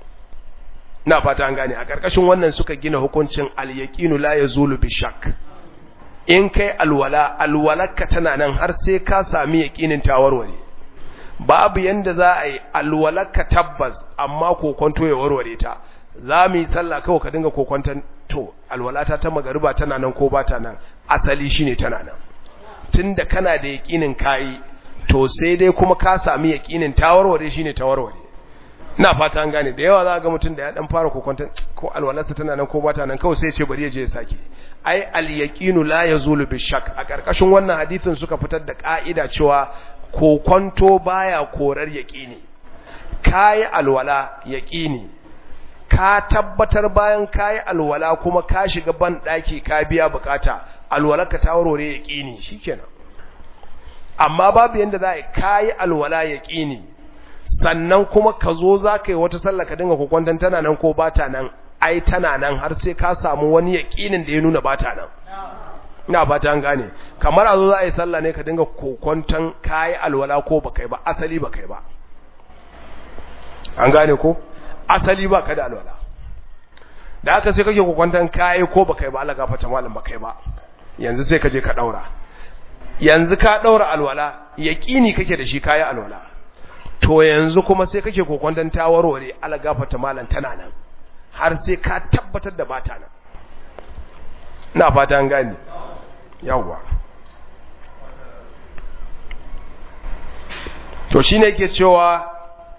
na fata an gane a ƙarƙashin wannan suka gina hukuncin al-yaqinu la yazulu bi shak in kai alwala alwalarka tana nan har sai ka sami yaqinin tawarware babu yanda za a yi alwalarka tabbas amma kokonto ya warware ta za mu yi sallah kawai ka dinga kokonton to alwalata ta magariba tana nan ko ba ta nan asali shine tana nan tunda kana da yaqinin kai to sai dai kuma ka sami yaqinin tawarware shine tawarware ina fata an gane da yawa za ga mutum da ya dan fara kokonton ko alwalarsa tana nan ko bata nan kawai sai ya ce bari ya je ya sake ai al-yaqinu la yazulu bi shak a karkashin wannan hadisin suka fitar da ka'ida cewa kokonto baya korar yaqini kai alwala yaqini ka tabbatar bayan kai alwala kuma ka shiga ban daki ka biya bukata alwalarka ta warware yaqini shikenan amma babu yanda za a kai alwala yaqini sannan kuma ka zo za ka yi wata sallah ka dinga kokwanton tana nan ko bata nan ai tana nan har sai ka samu wani yaƙinin da ya nuna bata nan ina fata an gane kamar a zo za a yi sallah ne ka dinga kokwanton kayi alwala ko ba kai ba asali ba kai ba an gane ko asali ba ka da alwala da haka sai kake kokwanton kayi ko ba kai ba Allah gafarta malam ba kai ba yanzu sai ka je ka daura yanzu ka daura alwala yaƙini kake da shi kayi alwala to yanzu kuma sai kake kokwanton ta warware algafata malan tana nan har sai ka tabbatar da bata nan ina fata an gani yawwa to shine yake cewa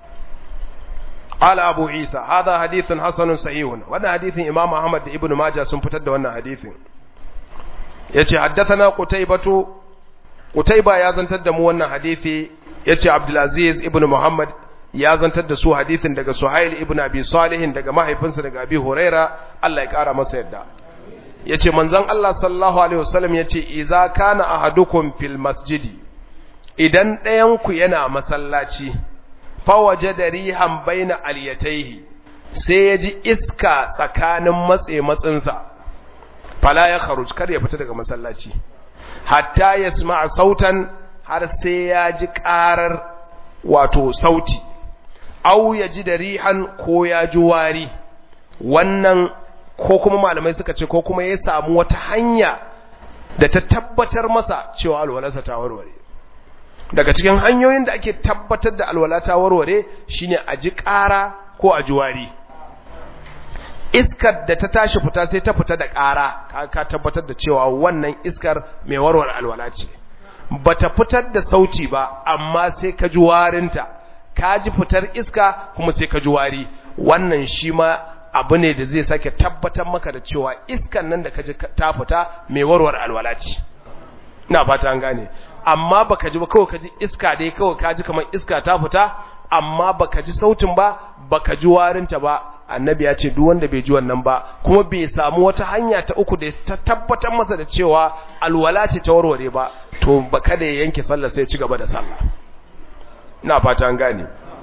ala abu isa hadha hadithun hasanun sahihun wannan hadithin imam ahmad da ibnu majah sun fitar da wannan hadithin yace haddathana qutaybatu qutayba ya zantar da mu wannan hadithi yace Abdulaziz ibn Muhammad ya zantar da su hadisin daga Suhail ibn Abi Salih daga mahaifinsa daga Abi Huraira Allah ya kara masa yadda yace manzon Allah sallallahu alaihi wasallam yace idza kana ahadukum fil masjidi idan ɗayan ku yana masallaci fa wajada rihan baina aliyataihi sai ya ji iska tsakanin matse matsinsa fala ya kharuj kar ya fita daga masallaci hatta yasma'a sautan har sai ya ji ƙarar wato sauti au ya ji da rihan ko ya ji wari wannan ko kuma malamai suka ce ko kuma ya samu wata hanya da ta tabbatar masa cewa alwalarsa ta warware daga cikin hanyoyin da ake tabbatar da alwala ta warware shine a ji ƙara ko a ji wari iskar da ta tashi fita sai ta fita da ƙara ka tabbatar da cewa wannan iskar mai warware alwala ce bata fitar da sauti ba amma sai ka ji warinta ka ji fitar iska kuma sai ka ji wari wannan shi ma abu ne da zai sake tabbatar maka da cewa iskan nan da ka ji ta fita mai warware alwala ce ina fata an gane amma baka ji ba kawai ka ji iska dai kawai ka ji kamar iska ta fita amma baka ji sautin ba baka ji warinta ba annabi ya ce duk wanda bai ji wannan ba kuma bai samu wata hanya ta uku da ta tabbatar masa da cewa alwala ce ta warware ba to ba kada ya yanke sallah sai ya ci gaba da sallah ina fata an gane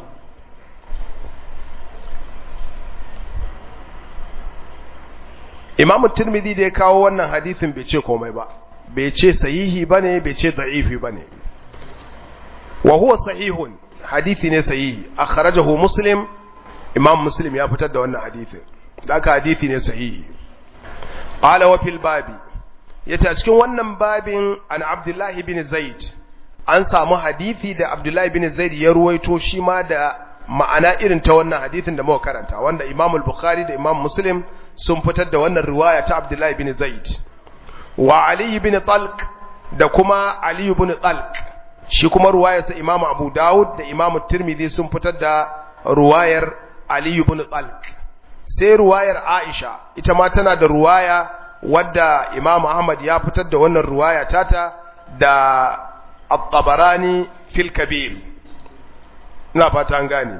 Imam Tirmidhi da ya kawo wannan hadisin bai ce komai ba bai ce sahihi bane bai ce da'ifi bane wa huwa sahihun hadisi ne sahihi akhrajahu Muslim imam muslim ya fitar da wannan hadithin daga hadithi ne sahihi qala wa fil babi yace a cikin wannan babin an abdullahi bin zaid an samu hadithi da abdullahi bin zaid ya ruwaito shi ma da ma'ana irin ta wannan hadithin da muka karanta wanda imam al-bukhari da imam muslim sun fitar da wannan riwaya ta abdullahi bin zaid wa ali bin talq da kuma ali bin talq shi kuma ruwayarsa imam abu dawud da imam tirmidhi sun fitar da ruwayar Ali ibn Talq sai ruwayar Aisha ita ma tana da ruwaya wadda Imam Ahmad ya fitar da wannan ruwaya tata da At-Tabarani fil Kabir ina fata an gane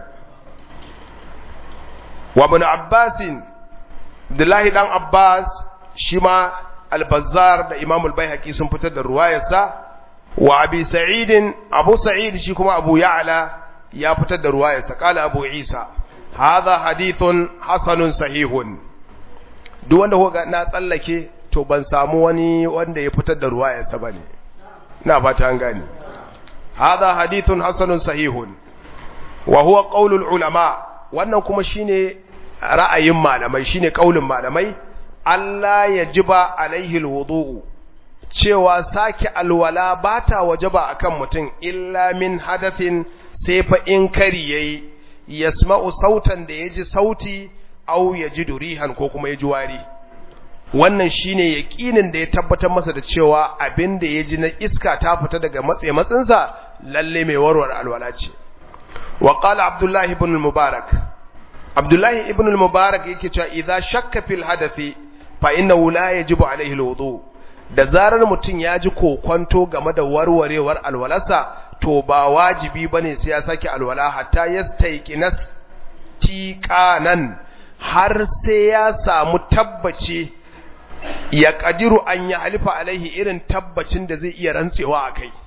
wa ibn Abbas Abdullahi dan Abbas shi ma Al-Bazzar da Imam Al-Baihaqi sun fitar da ruwayarsa wa Abi Sa'id Abu Sa'id shi kuma Abu Ya'la ya fitar da ruwayarsa kala Abu Isa hadha hadithun hasanun sahihun duk wanda kuka na tsallake to ban samu wani wanda ya fitar da ruwayarsa bane ina fata an gane hadha hadithun hasanun sahihun wa huwa qaulul ulama wannan kuma shine ra'ayin malamai shine kaulin malamai Allah yajiba alaihi alwudu cewa sake alwala bata wajaba akan mutum illa min hadathin sai fa in kari yayi yasma'u sautan da yaji sauti aw yajidu rihan ko kuma yaji wari wannan shine yaqinin da ya tabbatar masa da cewa abin da yaji na iska ta fita daga matsaye matsinsa lalle mai warware alwala ce wa qala abdullahi ibn al-mubarak abdullahi ibn al-mubarak yake cewa idza shakka fil hadathi fa innahu la yajibu alayhi al-wudu da zarar mutum ya ji kokwanto game da warwarewar alwalarsa to ba wajibi bane sai ya sake alwala hatta yastayqinas tiqanan har sai ya samu tabbaci ya kadiru an ya halifa alaihi irin tabbacin da zai iya rantsewa a kai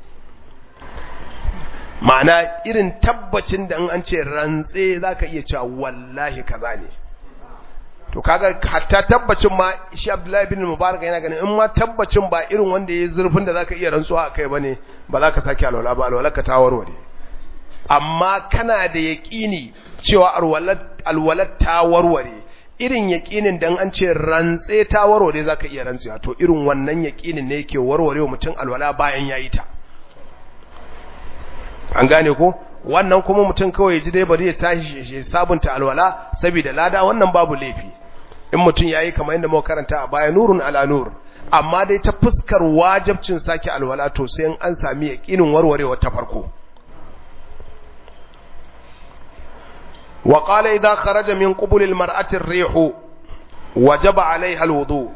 ma'ana irin tabbacin da an ce rantse zaka iya cewa wallahi kaza ne to kaga hatta tabbacin ma shi Abdullahi bin Mubarak yana ganin in ma tabbacin ba irin wanda yayi zurfin da zaka iya rantsuwa akai bane ba za ka saki alwala ba alwala ka tawarware amma kana da yaqini cewa alwalat alwalat tawarware irin yaqinin dan an ce rantse tawarware zaka iya rantsuwa to irin wannan yaqinin ne yake warwarewa mutum alwala bayan yayi ta an gane ko wannan kuma mutum kawai ji dai bari ya tashi sabunta alwala saboda lada wannan babu laifi in mutum yayi kamar yadda muka karanta a baya nurun ala nur amma dai ta fuskar wajibcin saki alwala to sai an sami yaqinin warwarewa ta farko wa qala idha kharaja min qubul al mar'ati ar-rih wajaba 'alayha al-wudu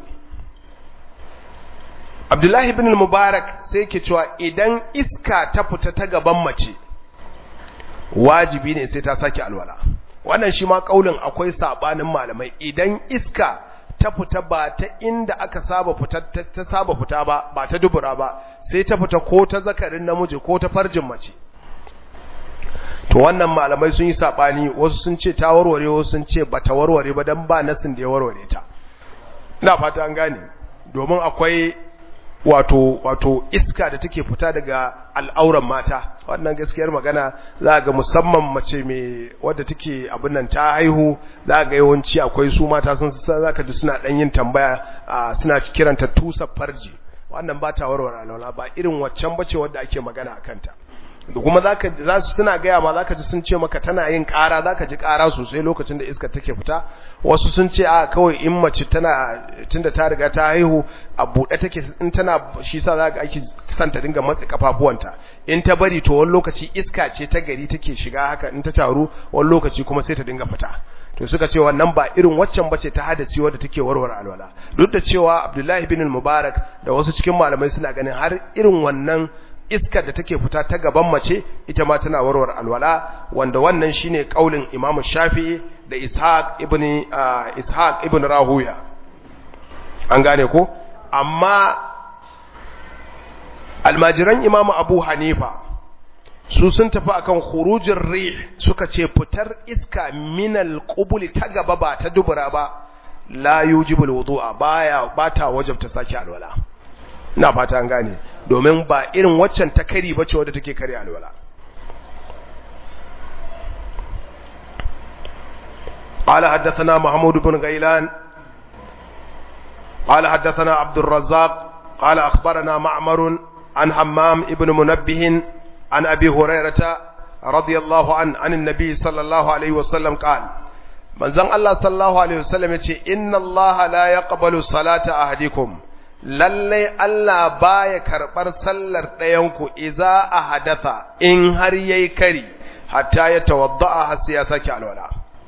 Abdullah ibn al-Mubarak sai ke cewa idan iska ta fita ta gaban mace wajibi ne sai ta sake alwala wannan shi ma kaulin akwai sabanin malamai idan iska ta fita ba ta inda aka saba fita ta saba fita ba ba ta dubura ba sai ta fita ko ta zakarin namiji ko ta farjin mace to wannan malamai sun yi sabani wasu sun ce ta warware wasu sun ce bata warware ba dan ba nasin da ya warware ta ina fata an gane domin akwai wato wato iska da take fita daga al'auran mata wannan gaskiyar magana za ga musamman mace mai wadda take abin nan ta haihu za ga yawanci akwai su mata sun za ka ji suna dan yin tambaya suna kiranta tusa farji wannan ba ta warware alwala ba irin waccan bace wadda ake magana a kanta da kuma zaka za su suna gaya ma zaka ji sun ce maka tana yin ƙara zaka ji ƙara sosai lokacin da iska take fita wasu sun ce a kawai in mace tana tunda ta riga ta haihu a buɗe take in tana shi sa zaka ake san ta dinga matsi kafafuwanta in ta bari to wani lokaci iska ce ta gari take shiga haka in ta taru wani lokaci kuma sai ta dinga fita to suka ce wannan ba irin waccan bace ta hadasi wadda take warware alwala duk da cewa Abdullahi bin Mubarak da wasu cikin malamai suna ganin har irin wannan iskar da take fita ta gaban mace ita ma tana warware alwala wanda wannan shine kaulin Imam Shafi'i da Ishaq ibn Ishaq ibn Rahuya an gane ko amma almajiran Imam Abu Hanifa su sun tafi akan khurujin rih suka ce fitar iska minal qubuli ta gaba ba ta dubura ba la yujibul wudu'a baya bata wajabta saki alwala ina fata an gane domin ba irin waccan ta kari bace wadda take kare alwala قال حدثنا محمود بن غيلان قال حدثنا عبد الرزاق قال أخبرنا معمر عن حمام ابن منبه عن أبي هريرة رضي الله عنه عن النبي صلى الله عليه وسلم قال من زن الله صلى الله عليه وسلم إن الله لا يقبل صلاة أحدكم lallai Allah baya karɓar sallar ɗayanku iza a hadatha in har yayi kari hatta ya tawadda'a har sai ya sake alwala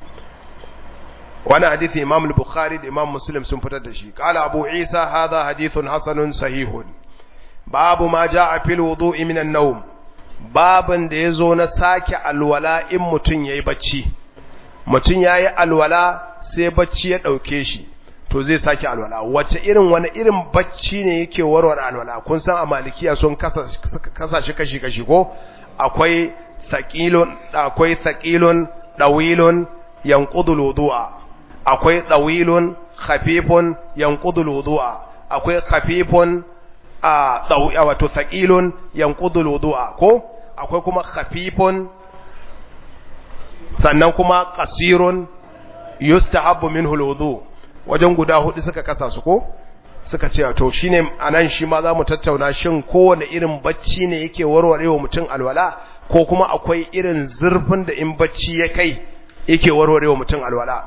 wani hadithi Imam al-Bukhari da Imam Muslim sun fitar da shi qala Abu Isa hadha hadithun hasanun sahihun babu ma jaa fil wudu'i min an-nawm babin da yazo na sake alwala in mutun yayi bacci mutun yayi alwala sai bacci ya dauke shi to zai sake alwala wace irin wani irin bacci ne yake warware alwala kun san a malikiya sun kasa shi kashi kashi ko akwai thaqilun akwai thaqilun dawilun yanqudul wudu'a akwai dawilun khafifun yanqudul wudu'a akwai khafifun a dawi wato thaqilun yanqudul wudu'a ko akwai kuma khafifun sannan kuma qasirun yustahabbu minhu alwudu' wajen guda hudu suka kasa su ko suka ce to shine anan shi ma zamu tattauna shin kowane irin bacci ne yake warwarewa mutum alwala ko kuma akwai irin zurfin da in bacci ya kai yake warwarewa mutum alwala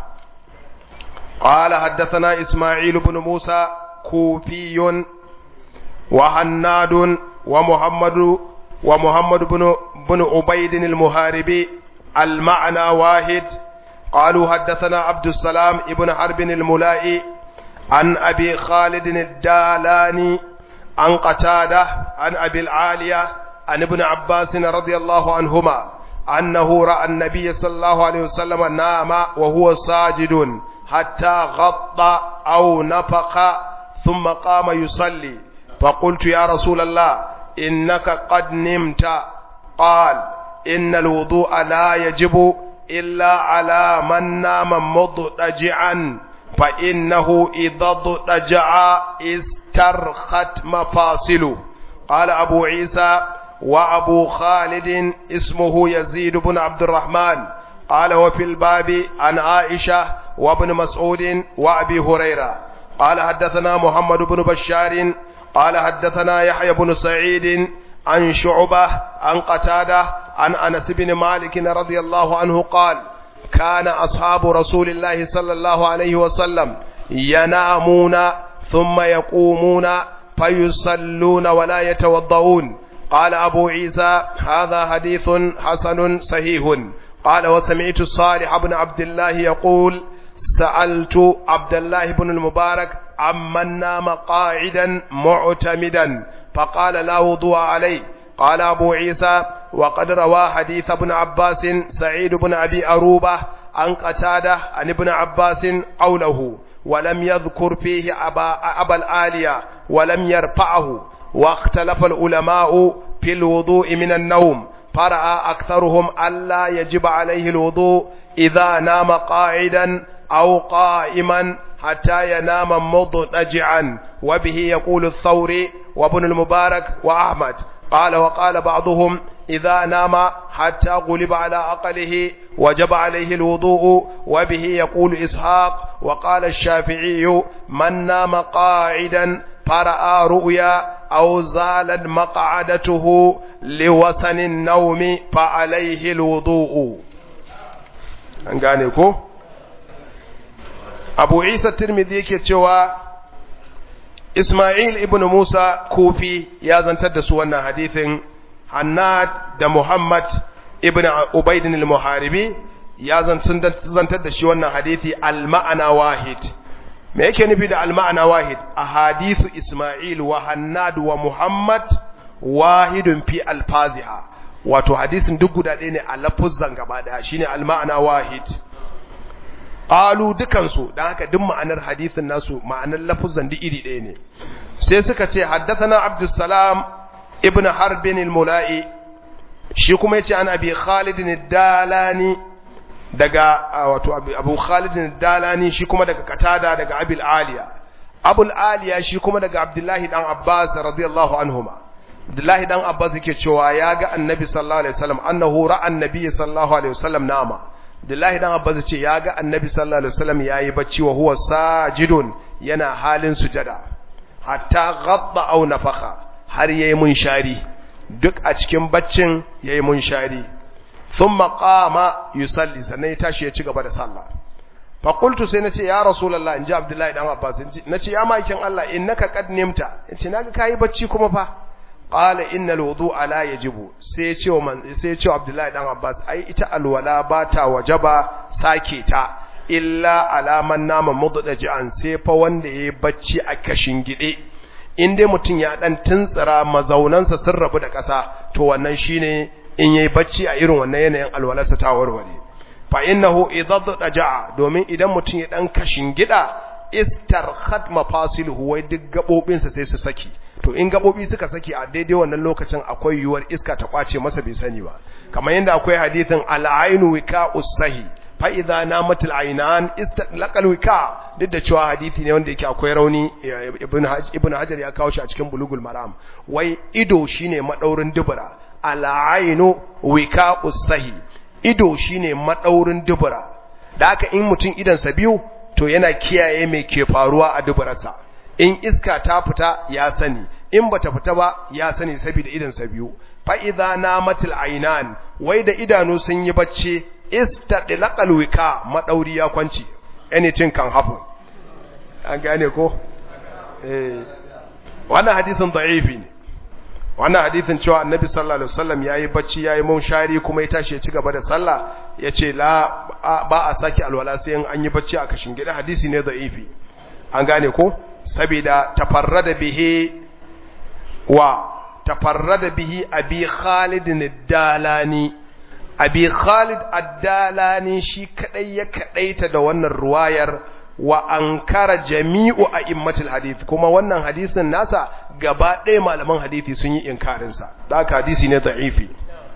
qala haddathana isma'il ibn musa kufiyun wa hannadun wa muhammadu wa muhammad ibn ibn ubayd al-muharibi al-ma'na wahid قالوا حدثنا عبد السلام ابن حرب الملائي عن أبي خالد الدالاني عن قتادة عن أبي العالية عن ابن عباس رضي الله عنهما أنه رأى النبي صلى الله عليه وسلم نام وهو ساجد حتى غطى أو نفق ثم قام يصلي فقلت يا رسول الله إنك قد نمت قال إن الوضوء لا يجب إلا على من نام مضطجعا فإنه إذا اضطجع استرخت مفاصله قال أبو عيسى وأبو خالد اسمه يزيد بن عبد الرحمن قال وفي الباب عن عائشة وابن مسعود وأبي هريرة قال حدثنا محمد بن بشار قال حدثنا يحيى بن سعيد عن شعبة عن قتادة عن أنس بن مالك رضي الله عنه قال كان أصحاب رسول الله صلى الله عليه وسلم ينامون ثم يقومون فيصلون ولا يتوضؤون قال أبو عيسى هذا حديث حسن صحيح قال وسمعت صالح بن عبد الله يقول سألت عبد الله بن المبارك عمن نام قاعدا معتمدا فقال لا وضوء عليه قال أبو عيسى وقد روى حديث ابن عباس سعيد بن أبي أروبة عن قتادة عن ابن عباس قوله ولم يذكر فيه أبا, أبا الآلية ولم يرفعه واختلف العلماء في الوضوء من النوم فرأى أكثرهم ألا يجب عليه الوضوء إذا نام قاعدا أو قائما حتى ينام مضطجعا وبه يقول الثوري وابن المبارك وأحمد قال وقال بعضهم إذا نام حتى غلب على عقله وجب عليه الوضوء وبه يقول إسحاق وقال الشافعي من نام قاعدا فرأى رؤيا أو زالت مقعدته لوسن النوم فعليه الوضوء أنقانيكو أبو عيسى الترمذي كتوى إسماعيل ابن موسى كوفي يا زنتد سوانا حديث Hannad da Muhammad ibn Ubaidin al-Muharibi ya zantar da shi wannan hadithi al-ma'ana wahid me yake nufi da al-ma'ana wahid ahadithu Isma'il wa Hannad wa Muhammad wahidun fi alfaziha wato hadisin duk guda ɗaya ne a lafuzan gaba ɗaya shine al-ma'ana wahid qalu dukansu dan haka duk ma'anar hadisin nasu ma'anar lafuzan duk iri ɗaya ne sai suka ce haddathana Abdus Salam ibn harbin al-mula'i shi kuma yace an abi khalid ad-dalani daga wato abu khalid ad-dalani shi kuma daga katada daga abil aliya abul aliya shi kuma daga abdullahi dan abbas radiyallahu anhuma abdullahi dan abbas yake cewa ya ga annabi sallallahu alaihi wasallam annahu ra'a annabi sallallahu alaihi wasallam nama abdullahi dan abbas yace ya ga annabi sallallahu alaihi wasallam yayi bacci wa huwa sajidun yana halin sujada hatta ghadda aw nafakha har yayi munshari duk a cikin baccin yayi munshari thumma qama yusalli sannan ya tashi ya ci gaba da sallah fa qultu sai nace ya rasulullah inji abdullahi dan abbas nace ya maikin Allah innaka qad nimta yace naga kai bacci kuma fa qala innal wudu'a la yajibu sai ce wa man sai ce abdullahi dan abbas ai ita alwala ba ta wajaba sake ta illa alaman nama muddaji'an sai fa wanda yayi bacci a kashin gide in dai mutum ya dan tuntsira mazaunansa sun rabu da ƙasa to wannan shine in yayi bacci a irin wannan yanayin alwalarsa ta warware fa innahu idza daja'a domin idan mutum ya dan kashin gida istarkhat mafasiluhu wai duk gabobinsa sai su saki to in gabobi suka saki a daidai wannan lokacin akwai yuwar iska ta kwace masa bai sani ba kamar yadda akwai hadithin al-ainu wika'us sahi fa idza namatil aynan istalaqal wika duk da cewa hadisi ne wanda yake akwai rauni ibn ibn hajar ya kawo shi a cikin bulugul maram wai ido shine madaurin dubura al-ainu wika'us sahi ido shine madaurin dubura da haka in mutum idan sa biyu to yana kiyaye mai ke faruwa a duburarsa in iska ta fita ya sani in bata fita ba ya sani saboda idan sa biyu fa idza namatil aynan wai da idanu sun yi bacci istadlaqal wika madauri ya kwanci anything can happen an gane ko eh wannan hadisin da'ifi ne wannan hadisin cewa annabi sallallahu alaihi wasallam yayi bacci yayi munshari kuma ya tashi ya ci gaba da sallah yace la ba a saki alwala sai an yi bacci a kashin gida hadisi ne da'ifi an gane ko saboda tafarrada bihi wa tafarrada bihi abi khalid ad-dalani abi khalid ad-dalani shi kadai ya kadaita da wannan ruwayar wa ankara jami'u a'immatul hadith kuma wannan hadisin nasa gaba ɗaya malaman hadisi sun yi inkarin sa da hadisi ne da'ifi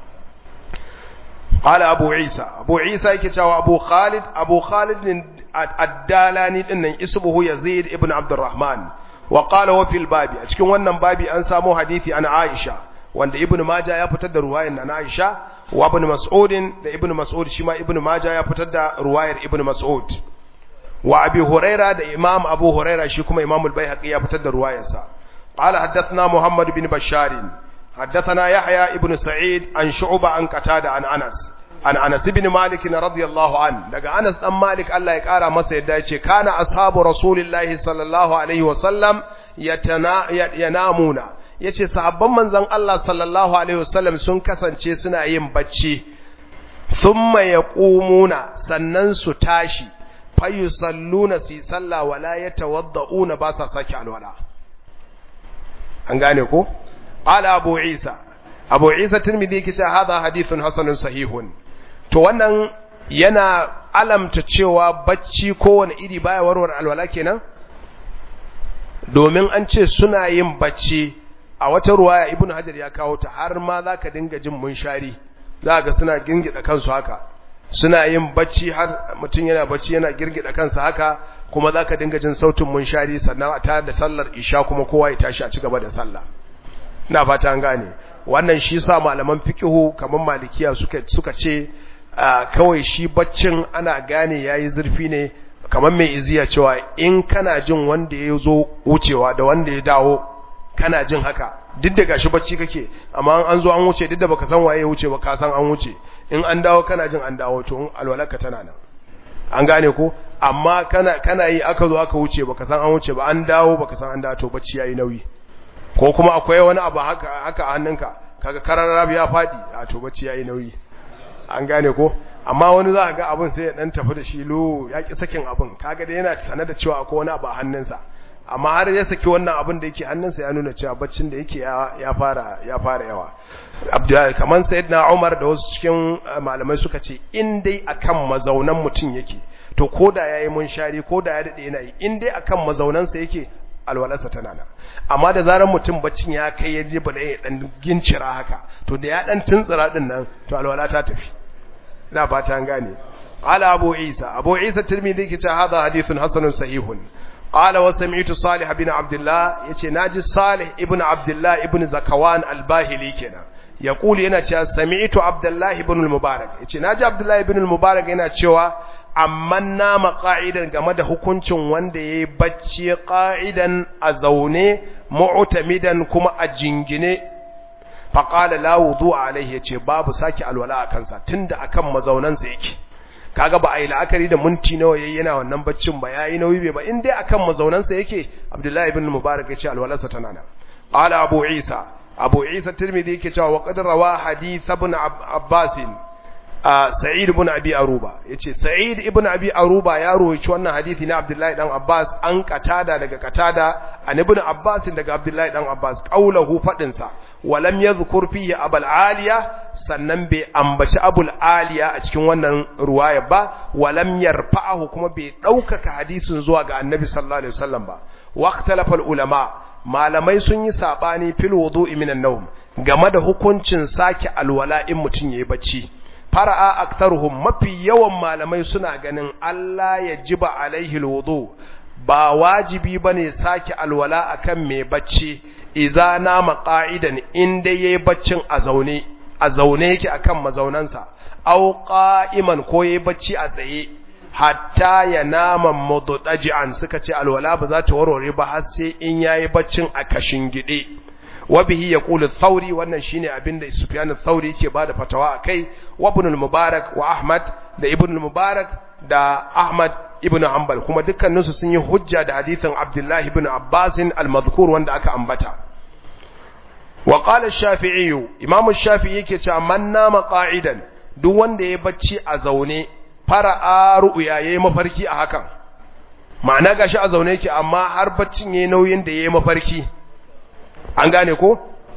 قال أبو عيسى أبو عيسى يكتوى أبو خالد أبو خالد الدالاني إن اسمه يزيد ابن عبد الرحمن وقال وفي الباب أتكون وانا بابي أنسامو حديثي عن عائشة wanda ibnu maja ya fitar da ruwayar na Aisha wa ibn Mas'ud da ibnu Mas'ud shi ma ibnu maja ya fitar da ruwayar ibnu Mas'ud wa abi Huraira da imam Abu Huraira shi kuma imam al-Baihaqi ya fitar da ruwayarsa qala haddathna Muhammad bin Bashar haddathana Yahya ibn Sa'id an Shu'ba an Qatada an Anas an Anas ibn Malik radiyallahu an daga Anas dan Malik Allah ya kara masa yadda yace kana ashabu rasulillahi sallallahu alaihi wa sallam yatana yanamuna yace sahabban manzon Allah sallallahu alaihi wasallam sun kasance suna yin bacci thumma yaqumuna sannan su tashi fayusalluna si salla wala yatawadda'una ba sa saki alwala an gane ko ala abu isa abu isa tirmidhi yake cewa hadha hadithun hasanun sahihun to wannan yana alamta cewa bacci kowane iri baya warware alwala kenan domin an ce suna yin bacci a wata ruwaya ibnu hajar ya kawo ta har ma zaka dinga jin munshari za ga suna gingida kansu haka suna yin bacci har mutum yana bacci yana girgida kansa haka kuma zaka dinga jin sautin munshari sannan a ta da sallar isha kuma kowa ya tashi a ci gaba da sallah ina fata an gane wannan shi sa malaman fiqhu kamar malikiya suka suka ce kawai shi baccin ana gane yayi zurfi ne kamar mai iziya cewa in kana jin wanda ya zo wucewa da wanda ya dawo kana jin haka duk da gashi bacci kake amma an zo an wuce duk da baka san waye ya wuce ba ka san an wuce in an dawo kana jin an dawo to alwalarka tana nan an gane ko amma kana kana yi aka zo aka wuce baka san an wuce ba an dawo baka san an dawo to bacci yayi nauyi ko kuma akwai wani abu haka haka a hannunka kaga kararrabi ya fadi a to bacci yayi nauyi an gane ko amma wani za ga abin sai ya dan tafi da shi lo ya ki sakin abin kaga da yana sanar da cewa akwai wani abu a hannunsa amma har ya saki wannan abin da yake hannunsa ya nuna cewa baccin da yake ya fara ya fara yawa abdullahi kaman sayyidina umar da wasu cikin malamai suka ce in dai akan mazaunan mutum yake to koda yayi munshari koda ya dade yana yi in dai akan mazaunansa yake alwalarsa tana nan amma da zarar mutum baccin ya kai ya je bala ya dan gincira haka to da ya dan tuntsira din nan to alwala ta tafi ina fata an gane qala abu isa abu isa tirmidhi ke cewa hadha hadithun hasanun sahihun qala wa sami'tu salih ibn abdullah yace naji salih ibn abdullah ibn zakawan al-bahili kenan yaqulu yana cewa sami'tu abdullah ibn al-mubarak yace naji abdullah ibn al-mubarak yana cewa amma nama qa'idan game da hukuncin wanda yayi bacci qa'idan a zaune mu'tamidan kuma a jingine faqala la wudu'a alaihi yace babu saki alwala a kansa tunda akan mazaunansa yake kaga ba a yi la'akari da minti nawa yayi yana wannan baccin ba yayi nauyi bai ba in dai akan mazaunansa yake abdullahi ibn mubarak yace alwalarsa tana nan qala abu isa abu isa tirmidhi yake cewa wa qad rawa hadith ibn abbas sa'id ibn abi aruba yace sa'id ibn abi aruba ya rawaito wannan hadisi na abdullahi dan abbas an katada daga katada an ibn abbas daga abdullahi dan abbas qaulahu fadin sa walam yadhkur fihi abul aliya sannan bai ambaci abul aliya a cikin wannan ruwaya ba walam yarfa'ahu kuma bai daukaka hadisin zuwa ga annabi sallallahu alaihi wasallam ba waqtalafa ulama malamai sun yi sabani fil wudu'i minan nawm game da hukuncin sake alwala in mutun yayi bacci fara'a aktaruhum mafi yawan malamai suna ganin Allah ya jiba alaihi alwudu ba wajibi bane sake alwala akan mai bacci idza nama qa'idan inda yayi baccin a zaune a zaune yake akan mazaunansa aw qa'iman ko yayi bacci a tsaye hatta ya nama muddaji'an suka ce alwala ba za ta warware ba har sai in yayi baccin a kashin gide wa bihi yaqulu thawri wannan shine abinda Sufyan ath-Thawri yake bada fatawa akai wa ibn al-Mubarak wa Ahmad da ibn al-Mubarak da Ahmad ibn Hanbal kuma dukkanin su sun yi hujja da hadithin Abdullah ibn Abbas al-madhkur wanda aka ambata wa qala ash-Shafi'i Imam ash-Shafi'i yake cewa man nama qa'idan duk wanda ya bacci a zaune fara'a ru'ya yayi mafarki a hakan ma'ana gashi a zaune yake amma har baccin yayi nauyin da yayi mafarki an gane ko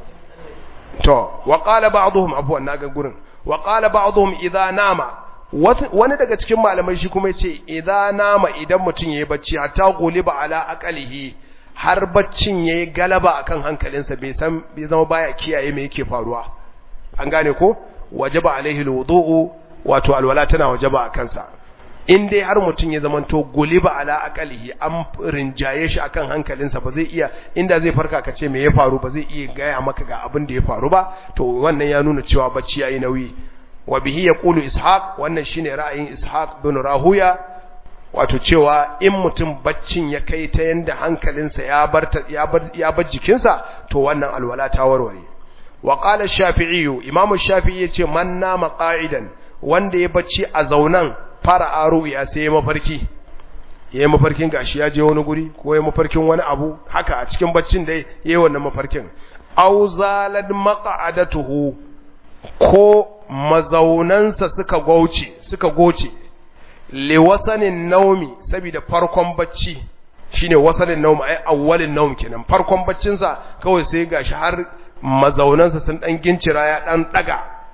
to wa qala ba'dhum afwan naga gurin wa qala ba'dhum idza nama wani daga cikin malamai shi kuma yace idza nama idan mutun yayi bacci hatta guliba ala aqalihi har baccin yayi galaba akan hankalinsa bai san bai zama baya kiyaye me yake faruwa an gane ko wajaba alaihi alwudu wato alwala tana wajaba akan sa in dai har mutum ya zamanto guliba ala aqalihi an rinjaye shi akan hankalinsa ba zai iya inda zai farka ka ce me ya faru ba zai iya gaya maka ga abin da ya faru ba to wannan ya nuna cewa bacci yayi nauyi wa bihi yaqulu ishaq wannan shine ra'ayin ishaq bin rahuya wato cewa in mutum baccin ya kai ta yanda hankalinsa ya bar ya bar ya bar jikinsa to wannan alwala ta warware wa qala shafi'i imam shafi'i yace man nama qa'idan wanda ya bacci a zaunan fara aro ya sai mafarki yayi mafarkin gashi ya je wani guri ko yayi mafarkin wani abu haka a cikin baccin da yayi wannan mafarkin aw zalad maq'adatuhu ko mazaunansa suka gauce suka goce li wasanin naumi saboda farkon bacci shine wasanin naumi ai awwalin naum kenan farkon baccin sa kawai sai gashi har mazaunansa sun dan gincira ya dan daga to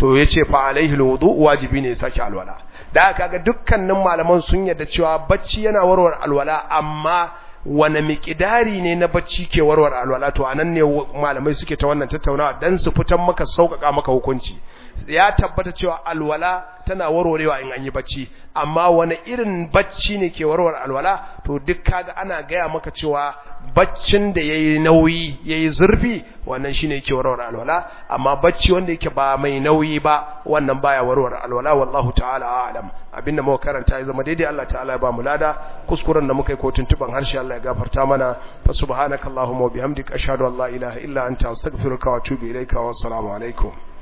to yace fa alaihi alwudu wajibi ne sake alwala da kaga dukkanin malaman sun yarda cewa bacci yana warware alwala amma wane miƙidari ne na bacci ke warware alwala to anan ne malamai suke ta wannan tattaunawa dan su fitan maka sauƙaƙa maka hukunci ya tabbata cewa alwala tana warwarewa in an yi bacci amma wani irin bacci ne ke warware alwala to duk kaga ana gaya maka cewa baccin da yayi nauyi yayi zurfi wannan shine ke warware alwala amma bacci wanda yake ba mai nauyi ba wannan baya warware alwala wallahu ta'ala a'lam abinda muka karanta ya zama daidai Allah ta'ala ya ba mu lada kuskuren da muka yi ko tuntuban harshe Allah ya gafarta mana fa subhanakallahumma wa bihamdika ashhadu an la ilaha illa anta astaghfiruka wa atubu ilaika wa assalamu alaikum